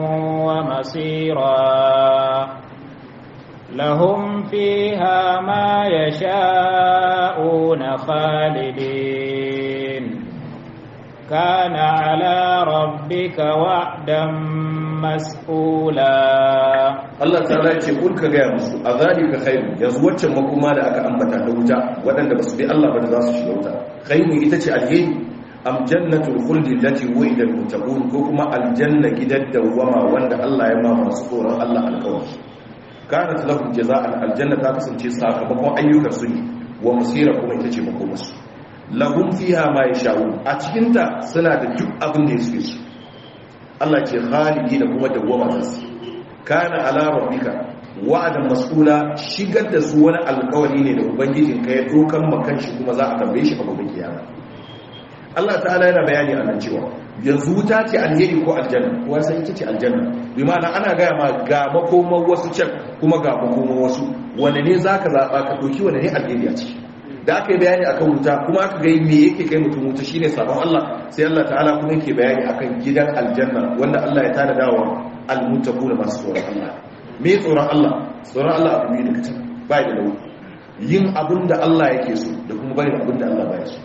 ومصيرا لهم فيها ما يشاءون خالدين كان على ربك وعدا مسئولا Allah ta'ala ya ce kul ka gaya musu a zalika khairu yanzu waccan makoma da aka ambata da wuta waɗanda ba su bi Allah ba da za su shiga wuta khairu ita ce alheri am jannatul khuldi allati wu'ida al-muttaqun ko kuma aljanna gidan dawwama wanda Allah ya ma masu tsoron Allah alƙawari kanat lahum jaza'an aljanna ta kasance sakamakon ayyukan su ne wa musira kuma ita ce makomarsu lahum fiha ma yasha'un a cikin ta suna da duk abin da suke so Allah ce khalidi da kuma dawwama za su kana ala rabbika wa'adan mas'ula shigar da su wani alƙawari ne da ubangijin ka ya dokan makan shi kuma za a tambaye shi a gobe kiyama Allah ta'ala yana bayani a nan cewa yanzu wuta ce alheri ko aljanna kuwa sai ita ce aljanna bi ma'ana ana gaya ma ga makoman wasu can kuma ga makoman wasu wanda ne zaka zaba ka doki wanda ne alheri a ciki da aka yi bayani akan wuta kuma aka ga me yake kai mutum wuta shine sabon Allah sai Allah ta'ala kuma yake bayani akan gidan aljanna wanda Allah ya tada dawa almuttaquna masu tsoron Allah me tsoron Allah tsoron Allah abu ne daga can bai da launi yin abin da Allah yake so da kuma barin abin da Allah baya so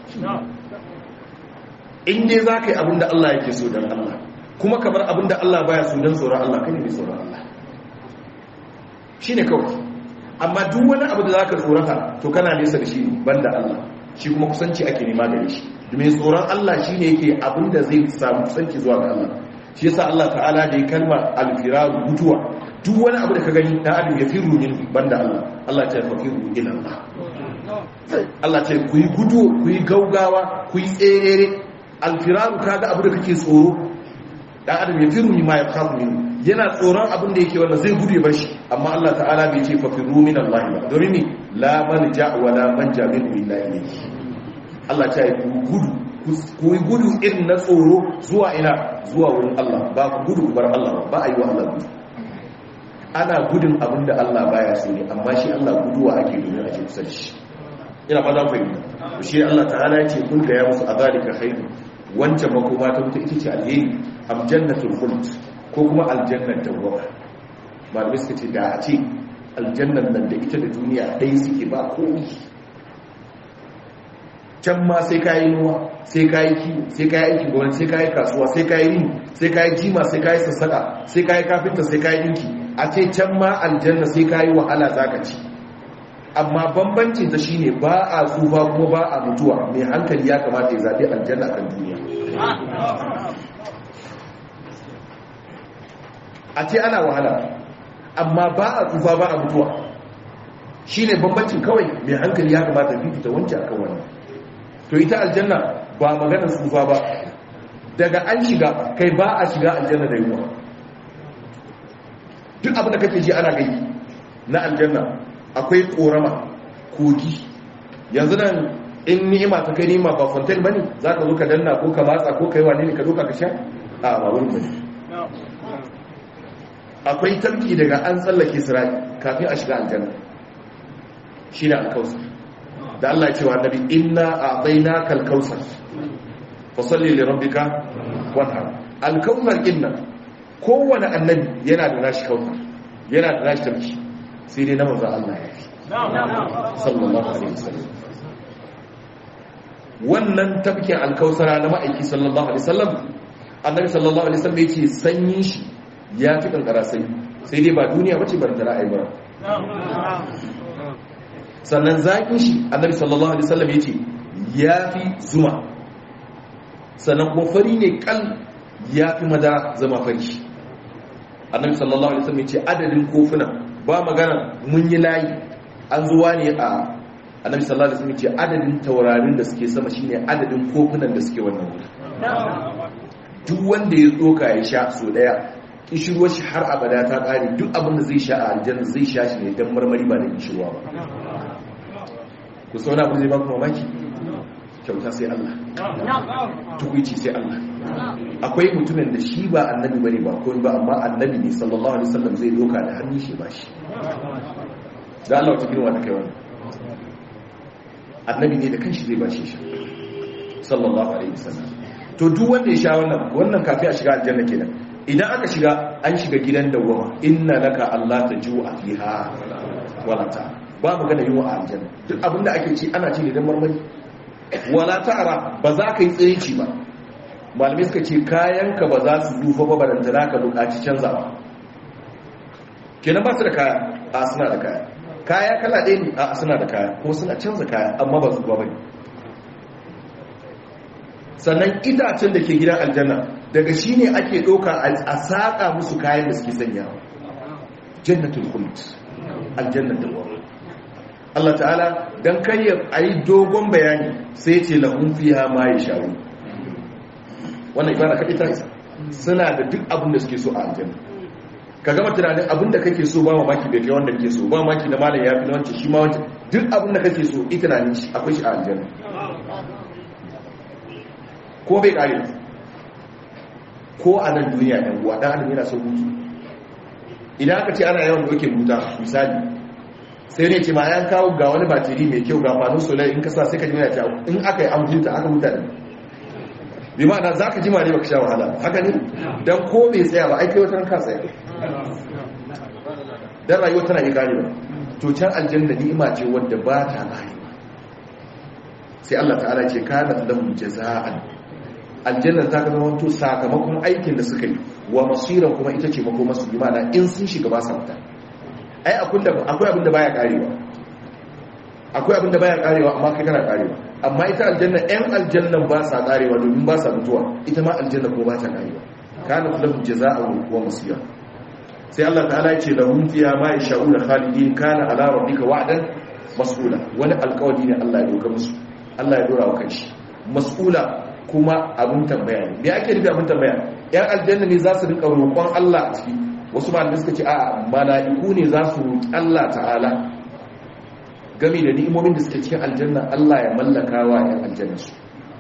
in dai za ka yi abin da Allah yake so don Allah kuma ka bar abin da Allah baya so don tsoron Allah kai ne mai tsoron Allah shi ne kawai amma duk wani abu da za ka tsorata to kana nesa da shi banda Allah shi kuma kusanci ake nema gare shi domin tsoron Allah shi ne yake abin da zai samu kusanci zuwa ga Allah shi yasa Allah ta'ala da ya kalma alfiraru mutuwa duk wani abu da ka gani dan adam ya firu min banda Allah Allah ta fa firu ila Allah Allah ce ku yi gudu ku yi gaugawa ku yi tserere alfiraru kaga abu da kake tsoro dan adam ya firu min ma ya khafu min yana tsoron abin da yake wannan zai gudu ya bar shi amma Allah ta'ala bai ce fa firu min Allah ba domin ni la manja wa la manja min billahi Allah ta yi gudu ku yi gudu irin na tsoro zuwa ina zuwa wurin Allah ba ku gudu ku bar Allah ba a yi wa Allah gudu ana gudun abin da Allah baya so ne amma shi Allah guduwa ake domin ake kusa da shi ina fata ku yi shi Allah ta'ala ya ce kun ga ya musu azalika khairu wancan makoma ta wuta ita ce alheri am jannatul khuld ko kuma aljannar tawwaba malamai suka ce da a ce aljannar nan da ita da duniya ɗaya suke ba komai can ma sai ka yi nuwa sai ka yi kiwo sai ka yi aiki gwamnati sai ka yi kasuwa sai ka yi rini sai ka yi jima sai ka yi sassaka sai ka yi kafinta sai ka yi dinki a ce can ma aljanna sai ka yi wahala za ka ci amma bambancin ta shine ba a tsufa kuma ba a mutuwa mai hankali ya kamata ya zaɓi aljanna kan duniya a ce ana wahala amma ba a tsufa ba a mutuwa shine bambancin kawai mai hankali ya kamata fifita wancan akan wannan to ita aljanna ba maganar tsufa ba daga an shiga kai ba a shiga aljanna da yunwa duk abin da kake ji ana gai na aljanna akwai korama kogi yanzu nan in ni'ima ta kai ni'ima ba fontaine bane za ka zo ka danna ko ka matsa ko kai wane ne ka doka ka sha a ba wurin bane akwai tarki daga an tsallake sirai kafin a shiga aljanna shi ne alkausar da Allah ya ce wa annabi inna a'tainaka al-kautsar fasalli li rabbika wanhar al-kautsar inna kowane annabi yana da nashi kautsar yana da nashi tarki sai dai na manzo Allah ya fi sallallahu alaihi wasallam wannan tafkin al-kautsara na ma'aiki sallallahu alaihi wasallam annabi sallallahu alaihi wasallam yake sanyin shi ya fi kankara sai sai dai ba duniya bace bar da ra'ayi ba sannan zaƙin shi annabi sallallahu alaihi wasallam yace yafi zuma sannan kuma fari ne kal yafi madara zama fari annabi sallallahu alaihi wasallam yace adadin kofuna ba magana mun yi layi an zuwa ne a annabi sallallahu alaihi wasallam yace adadin taurarin da suke sama shine adadin kofunan da suke wannan wuri duk wanda ya tsoka ya sha so daya kishirwar shi har abada ta ƙare duk abin da zai sha a aljanna zai sha shi ne don marmari ba da kishirwa ba ku sauna abu zai ba ku mamaki kyauta sai Allah tukuici sai Allah akwai mutumin da shi ba annabi bane ba ko ba amma annabi ne sallallahu alaihi wasallam zai doka da hannun shi ba shi da Allah ta girma da kai wannan annabi ne da kanshi zai bashi shi sallallahu alaihi wasallam to duk wanda ya sha wannan wannan kafi a shiga aljanna kenan idan aka shiga an shiga gidan dawwama inna laka Allah tajua fiha wala ta ba magana yin wa aljanna duk abinda ake ci ana ci ne dan marmari wala ta'ara ba za ka yi tsirici ba malamai suka ce kayanka ba za su dufa ba barantana ka bukaci canzawa kenan ba su da kaya a suna da kaya kaya kala ɗaya ne a suna da kaya ko suna canza kaya amma ba su ba bane sannan itacen da ke gidan aljanna daga shi ne ake ɗauka a saƙa musu kayan da suke sanyawa jannatul khuld aljannar da wani Allah ta'ala don kayyar a yi dogon bayani sai ce lahun fiya ma ya shawo wannan ibara kaɗi ta isa suna da duk abin da suke so a aljanna ka gama tunanin abin da kake so ba mamaki bai kai wanda kake so ba mamaki na malam ya fi na wancan shi ma wancan duk abin da kake so ita na shi akwai shi a aljanna ko bai kare ko a nan duniya ɗan uwa ɗan adam yana son hutu idan aka ce ana yawan doke huta misali sai ne ce ma yan kawo ga wani batiri mai kyau ga fanin solar in kasa sai ka jima ya in aka yi an huta aka huta ne bi ma'ana za ka jima ne baka sha wahala haka ne don ko bai tsaya ba aiki wata ranka tsaya don rayuwa tana yi gari ba to can aljanna ni'ima ce wadda ba ta gari sai Allah ta'ala ce kana lahum jaza'an aljanna ta ga zama to sakamakon aikin da suka yi wa masiran kuma ita ce makoma su bi ma'ana in sun shiga ba sa mutane ai akwai abin da baya karewa akwai abin da baya karewa amma kai kana karewa amma ita aljanna ɗan aljannan ba sa karewa domin ba sa mutuwa ita ma aljanna ko ba ta karewa kana lahum jazaa'u wa masira sai Allah ta'ala ya ce lahum fiha ma yasha'una khalidin kana ala rabbika wa'dan mas'ula wani alƙawari ne Allah ya doka musu Allah ya dora wa kanshi mas'ula kuma abin tambaya ne me ake nufi abin tambaya yan aljanna ne za su rika roƙon Allah a ciki wasu malamai suka ce a mala'iku ne za su roƙi Allah ta'ala game da ni'imomin da suke cikin aljanna Allah ya mallaka wa 'yan aljanna su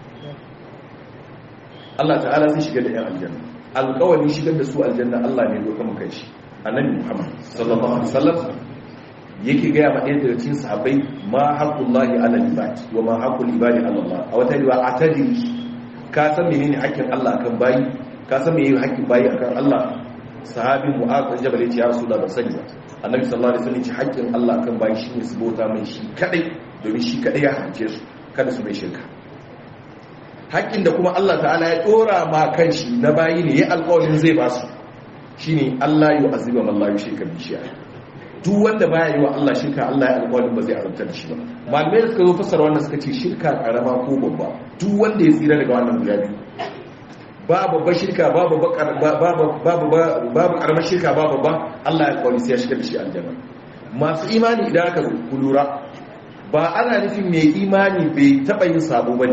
Allah ta'ala zai shiga da 'yan aljanna alƙawarin shigar da su aljanna Allah ne zo kama kai shi annabi Muhammad sallallahu alaihi wasallam yake gaya ma ɗaya daga cikin sahabbai ma haqqullahi ala ibad wa ma haqqul ibadi ala Allah a wata riwaya atadi ka san menene haƙƙin Allah akan bayi ka san menene haƙƙin bayi akan Allah sahabin mu'az bin jabal yace ya rasulullah ban sani ba annabi sallallahu alaihi wasallam yace haƙƙin Allah kan bayi shine su bauta mai shi kadai domin shi kadai ya hance su kada su mai shirka haƙƙin da kuma Allah ta'ala ya dora ma kanshi na bayi ne ya alƙawarin zai ba su shine Allah yu aziba man la yushrika bi shay'a duk wanda baya yi wa Allah shirka Allah ya alƙawarin ba zai azabta da shi ba malamai da suka zo fassara wannan suka ce shirka karama ko babba duk wanda ya tsira daga wannan guda biyu ba babban shirka babu karamar shirka ba babba Allah ya kwari sai ya shiga da shi aljanna masu imani idan aka ku lura ba ana nufin mai imani bai taba yin sabo bane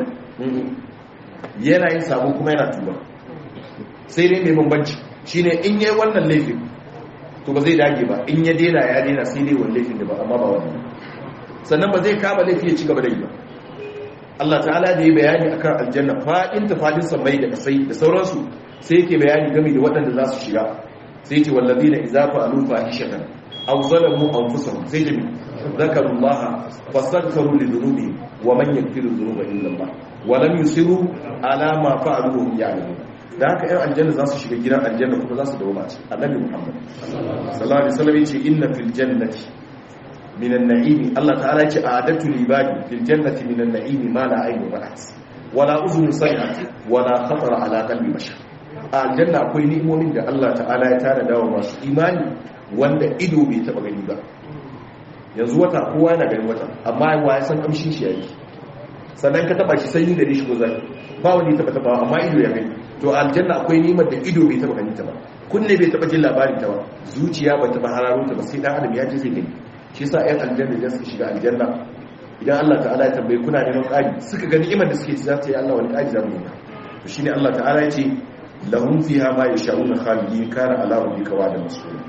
yana yin sabo kuma yana tuba sai dai mai bambanci shine in yayi wannan laifin to ba zai dage ba in ya dena ya dena sai dai wannan laifin da ba amma ba wannan sannan ba zai kama laifi ya ci gaba da yi ba Allah ta'ala da ya bayani akan aljanna fadin ta fadin samai da kasai da sauransu sai yake bayani game da waɗanda za su shiga sai ce wallazina idza fa'alu fahishatan aw zalamu anfusahum sai ce zakarullaha fastaghfiru li dhunubihim wa man yaghfiru dhunuba illa Allah wa lam yusiru ala ma fa'alu wa hum ya'lamun da haka ɗan aljanna za su shiga gidan aljanna kuma za su dawo mace annabi Muhammad sallallahu alaihi wasallam yace inna fil jannati من النعيم الله تعالى أعددت لعبادي في الجنة من النعيم ما لا عين رأت ولا أذن سمعت ولا خطر على قلب بشر الجنة akwai ni'imomin da Allah ta'ala ya tana dawo masu imani wanda ido bai taba gani ba yanzu wata kowa yana gani wata amma wa ya san kamshin shi yake sannan ka taba shi sanyi da shi ko zai ba wani taba taba amma ido ya gani to aljanna akwai ni'imar da ido bai taba gani ta ba kunne bai taba jin labarin ta ba zuciya ba taba hararo ta ba sai dan adam ya ji zai gani shi sa ‘yan aljanna idan suka shiga aljanna idan Allah ta'ala ya tambaye kuna neman ƙari suka ga ni'imar da suke ci za ta yi Allah wani ƙari za mu yi to shi ne Allah ta'ala ya ce lahum fiha ma yasha'una khalidin kana ala rabbika wa'dan mas'ula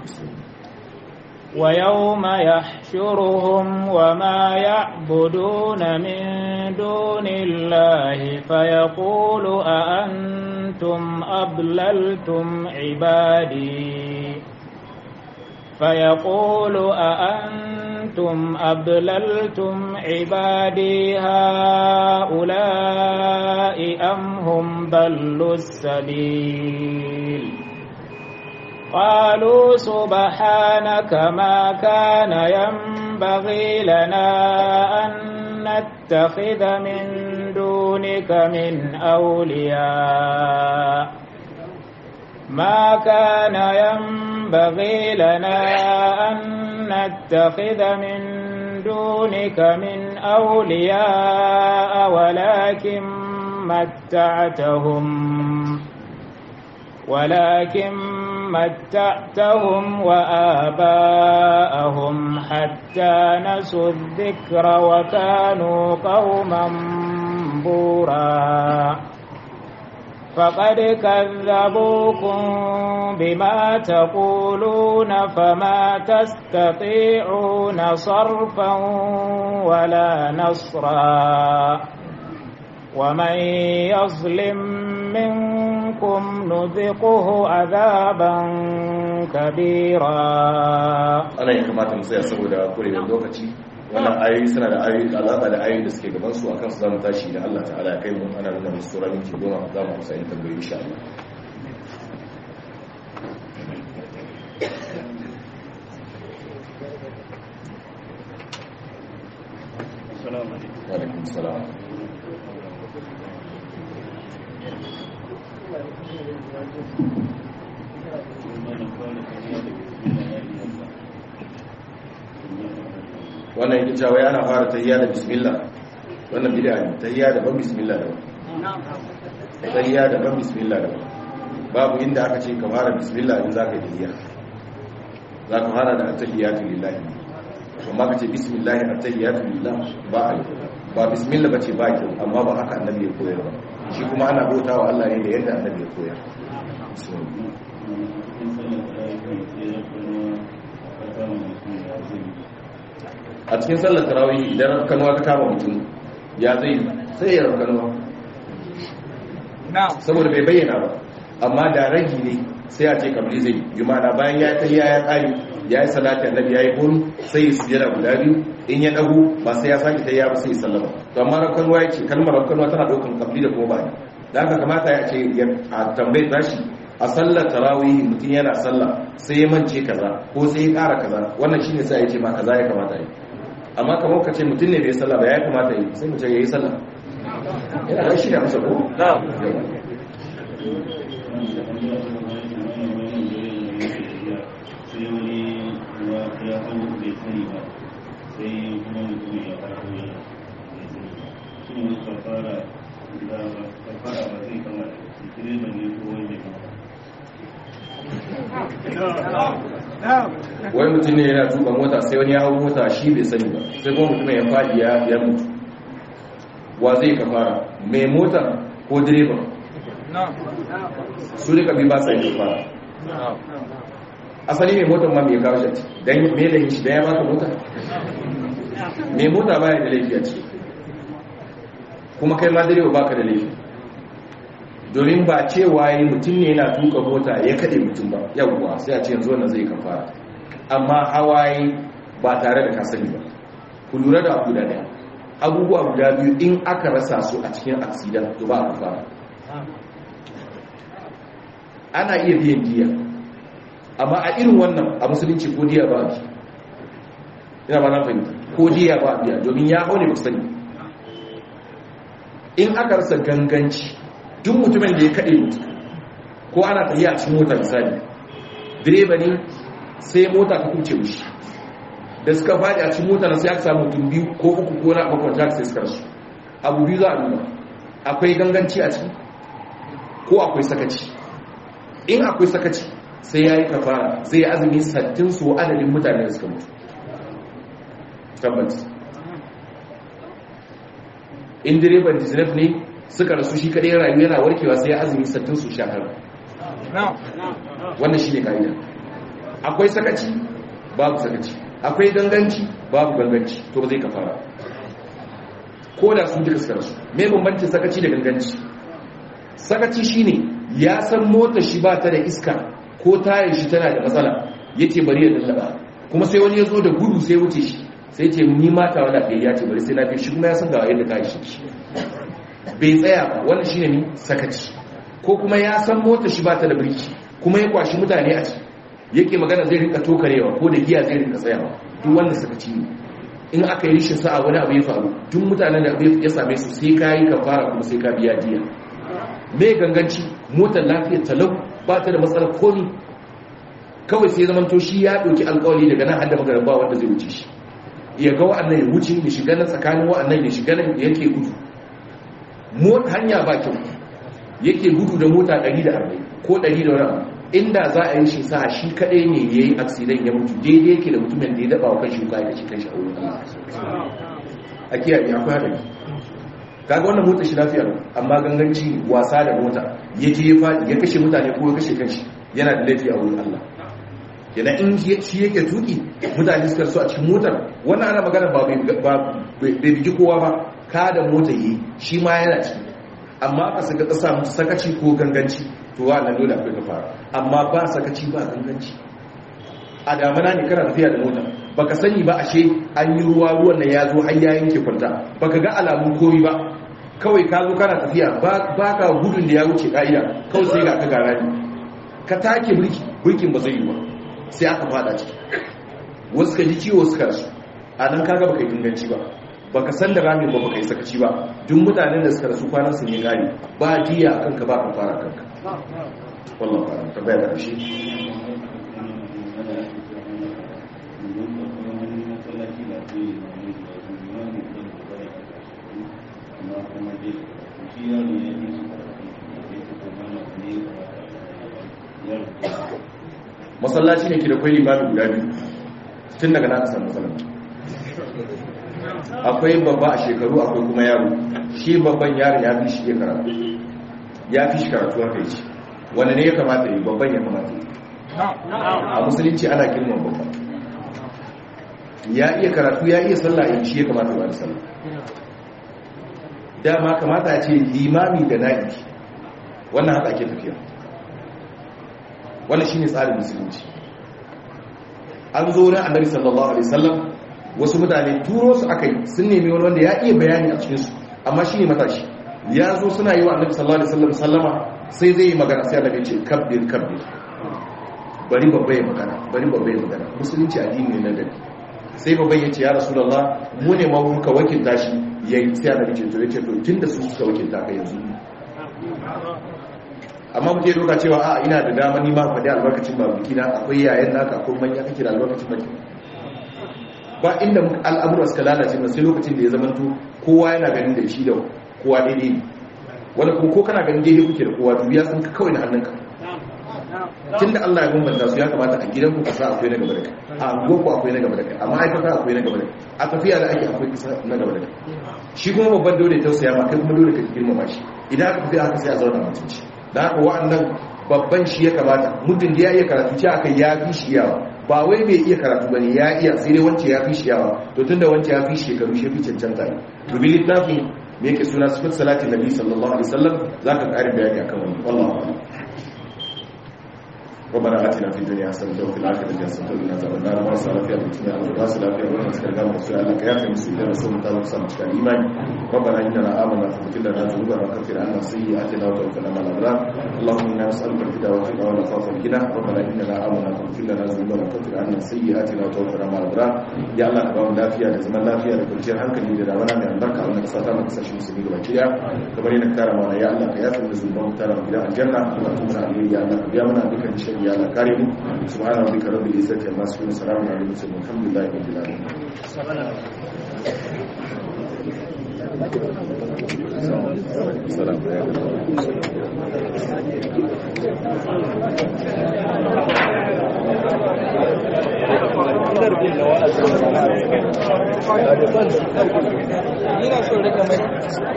ويوم يحشرهم وما يعبدون من دون الله فيقول أأنتم أضللتم عبادي فيقول أأنتم أضللتم عبادي هؤلاء أم هم ضلوا السبيل قالوا سبحانك ما كان ينبغي لنا أن نتخذ من دونك من أولياء ما كان ينبغي لنا أن نتخذ من دونك من أولياء ولكن متعتهم ولكن متعتهم وآباءهم حتى نسوا الذكر وكانوا قوما بورا فقد كذبوكم بما تقولون فما تستطيعون صرفا ولا نصرا ومن يظلم منكم نذقه عذابا كبيرا ana ya kamata mu tsaya saboda kurewar lokaci wannan ayoyi suna da ayoyi alaka da ayoyi da suke gaban su akan su zamu tashi da Allah ta'ala ya kai mu ana nuna musu sura minti goma za mu kusa yin tambayoyi insha Allah wa alaikum salam wannan yake cewa yana fara tahiyya da bismillah wannan bid'a ne tahiyya da ban bismillah da tahiyya da ban bismillah da babu inda aka ce ka fara bismillah in zaka yi tahiyya zaka fara da tahiyyatu lillahi amma ka ce bismillah at-tahiyyatu lillah ba a ba bismillah bace ba ki amma ba haka annabi ya koyar ba shi kuma ana bautawa Allah ne da yadda annabi ya koyar a cikin sallar tarawih idan kanuwa ta kama mutum ya zai sai ya raukanuwa saboda bai bayyana ba amma da ragi ne sai a ce kamar zai yi mana bayan ya tayya ya kare ya yi salati annabi ya yi guru sai ya sujjada guda biyu in ya dago ba sai ya sake tayya ba sai ya sallama to amma raukanuwa ya ce kalmar raukanuwa tana daukan kabli da kuma ba da haka kamata ya ce a tambayi tashi a sallar tarawih mutum yana sallah sai ya mance kaza ko sai ya kara kaza wannan shine sai ya ce ma kaza ya kamata yi amma kamar ka ce mutum ne bai sallah ba ya kamata yi sai mutum ya yi sallah yana da shi da masa ko wani mutum ne yana tuka mota sai wani ya hau mota shi bai sani ba sai kuma mutum ya faɗi ya mutu wa zai ka fara mai mota ko direba su rika bi ba sa yi fara asali mai motar ma mai kawo shi don mai da shi don ya baka mota mai mota baya da laifi a ciki kuma kai ma direba baka da laifi domin ba cewa yi mutum ne yana tuka mota ya kaɗe mutum ba yawwa sai a ce yanzu wannan zai kafara amma hawaye ba tare da kasani ba ku lura da abu da ɗaya abubuwa guda biyu in aka rasa su a cikin aksidan to ba a kafara ana iya biyan diya amma a irin wannan a musulunci ko diya ba a bi ina ba na fahimta ko diya ba a biya domin ya hau ne ba sani in aka rasa ganganci duk mutumin da ya kaɗe mutu ko ana tafiya a cikin mota misali direba ne sai mota ka kuce mushi da suka faɗi a cikin mota na sai aka samu mutum biyu ko uku ko na bakwai ta sai suka rasu abu biyu za a nuna akwai ganganci a ciki ko akwai sakaci in akwai sakaci sai ya yi kafara zai azumi sattin su adadin mutane da suka mutu tabbas in direban disney ne suka rasu shi kadai rayu yana warkewa sai azumi sattin su shakar wannan shi ne ka'ida akwai sakaci babu sakaci akwai ganganci babu ganganci to ba zai kafara ko da su duka suka rasu me bambancin sakaci da ganganci sakaci shine ya san motar shi ba ta da iska ko tayar shi tana da matsala yace bari ya dallaba kuma sai wani ya zo da gudu sai wuce shi sai ce ni mata wala bai ya ce bari sai na fi shi kuma ya san ga yadda ta shi bai tsaya ba wannan shine ni sakaci ko kuma ya san motar shi ba ta da birki kuma ya kwashi mutane a ciki yake magana zai rinka tokarewa ko da giya zai rinka tsayawa duk wannan sakaci ne in aka yi rishin sa'a wani abu ya faru duk mutanen da ya same su sai ka yi kafara kuma sai ka biya diya mai ganganci motar lafiyar talau ba ta da matsalar komi kawai sai zaman to shi ya ɗauki alkawali daga nan hada magaran ba wanda zai wuce shi ya ga wa'annan ya wuce ya shiga nan tsakanin wa'annan ya shiga nan yake gudu hanya ba kyau yake gudu da mota 140 ko 100 da wani inda za a yi shi sa shi kadai ne ya yi aksidan ya mutu daidai yake da mutumin da ya daba wa kan shi ya kashe kan shi a wurin Allah a kiyaye akwai hadari kaga wannan mota shi lafiya amma ganganci wasa da mota ya je ya fadi ya kashe mutane ko ya kashe kanshi yana da laifi a wurin Allah yana in shi yake tuki mutane suka so a cikin motar wannan ana magana ba bai bigi kowa ba ka da mota yi shi ma yana ciki amma ka saka kasa musu sakaci ko ganganci to wannan dole akwai ka fara amma ba sakaci ba ganganci a damana ne kana tafiya da mota baka sani ba ashe an yi ruwa ruwan nan ya zo har ya yanke kwanta baka ga alamun komi ba kawai ka zo kana tafiya ba ka gudun da ya wuce ka'ida kawai sai ga ka gara ne ka take birki birkin ba zai yi ba sai aka fada ciki wasu ka ji ciwo suka rasu a nan kaga baka yi inganci ba baka san da ramin ba baka yi sakaci ba duk mutanen da suka rasu kwanan su ne gari ba diya akan ka ba ka fara kanka wallahu fara ta bayar da shi masallaci ne ke da kwai limamin guda biyu tun daga na kasar masallaci akwai babba a shekaru akwai kuma yaro shi babban yaron ya fi shi ya karatu ya fi shi karatu haka yi wanda ne ya kamata yi babban ya kamata yi a musulunci ana girman babba ya iya karatu ya iya sallah yin shi ya kamata ba da sallah dama kamata ya ce limami da na'ibi wannan haka ake tafiya wannan shine tsarin musulunci an zo na annabi sallallahu alaihi wasallam wasu mutane turo su aka yi sun nemi wani wanda ya iya bayani a cikinsu amma shi ne matashi ya zo suna yi wa annabi sallallahu alaihi wasallam sallama sai zai yi magana sai annabi ce kabbir kabbir bari babba ya magana bari babba ya magana musulunci addini ne na gari sai babban ya ce ya rasulullah mu ne ma muka wakilta shi yayi sai annabi ce to yace to tunda su suka wakilta ka yanzu amma muke doka cewa a ina da dama ni ma faɗi albarkacin babuki na akwai yayan naka akwai manya kake da albarkacin baki ba inda al'amura suka lalace ba sai lokacin da ya zamanto kowa yana ganin da shi da kowa daidai ne wanda kuma ko kana ganin daidai kuke da kowa dubiya sun ka kawai na hannunka tun da Allah ya bambanta su ya kamata a gidan ku kasa akwai na gaba da kai a anguwar ku akwai na gaba da kai a ma'aikata akwai na gaba da kai a tafiya da ake akwai kasa na gaba da kai shi kuma babban dole ya tausaya ma kai kuma dole ka girmama shi idan aka tafiya haka sai a zauna mutunci da haka wa'annan babban shi ya kamata muddin da ya iya karatu ce aka ya fi shi yawa ba wai bai iya karatu ba ne ya iya sai dai wance ya fi shi yawa to tun da wance ya fi shekaru shi fi cancanta ne dubi littafin me yake suna sifat salatin nabi sallallahu alaihi wasallam zaka ƙarin bayani akan wannan wallahi ربنا آتنا في الدنيا حسنة وفي الآخرة حسنة وقنا عذاب النار وارسل فيها بالتنيا والراس لا فيها ولا مسكن قام رسول الله يا أخي مسلمين رسول الله صلى الله عليه وسلم ربنا إننا آمنا فاغفر لنا ذنوبنا وكفر عنا سيئاتنا وتوفنا مع الأبرار اللهم إنا نسألك الهدى والتقى والعفاف والغنى ربنا إننا آمنا فاغفر لنا ذنوبنا وكفر عنا سيئاتنا وتوفنا مع الأبرار يا الله كبام lafiya da zaman lafiya da kwanciyar hankali da damana mai albarka wannan kasa ta maka sashi musulmi gaba kiya kamar yana kara mana ya Allah ka yafa da zunuban mu tara gidan aljanna Allah kuma na alheri ya Allah ka biya mana dukkan shari'a ya Allah kare mu subhana rabbika rabbil izzati amma yasifun salamun alal mursalin alhamdulillahi rabbil alamin salam Ina so rika mai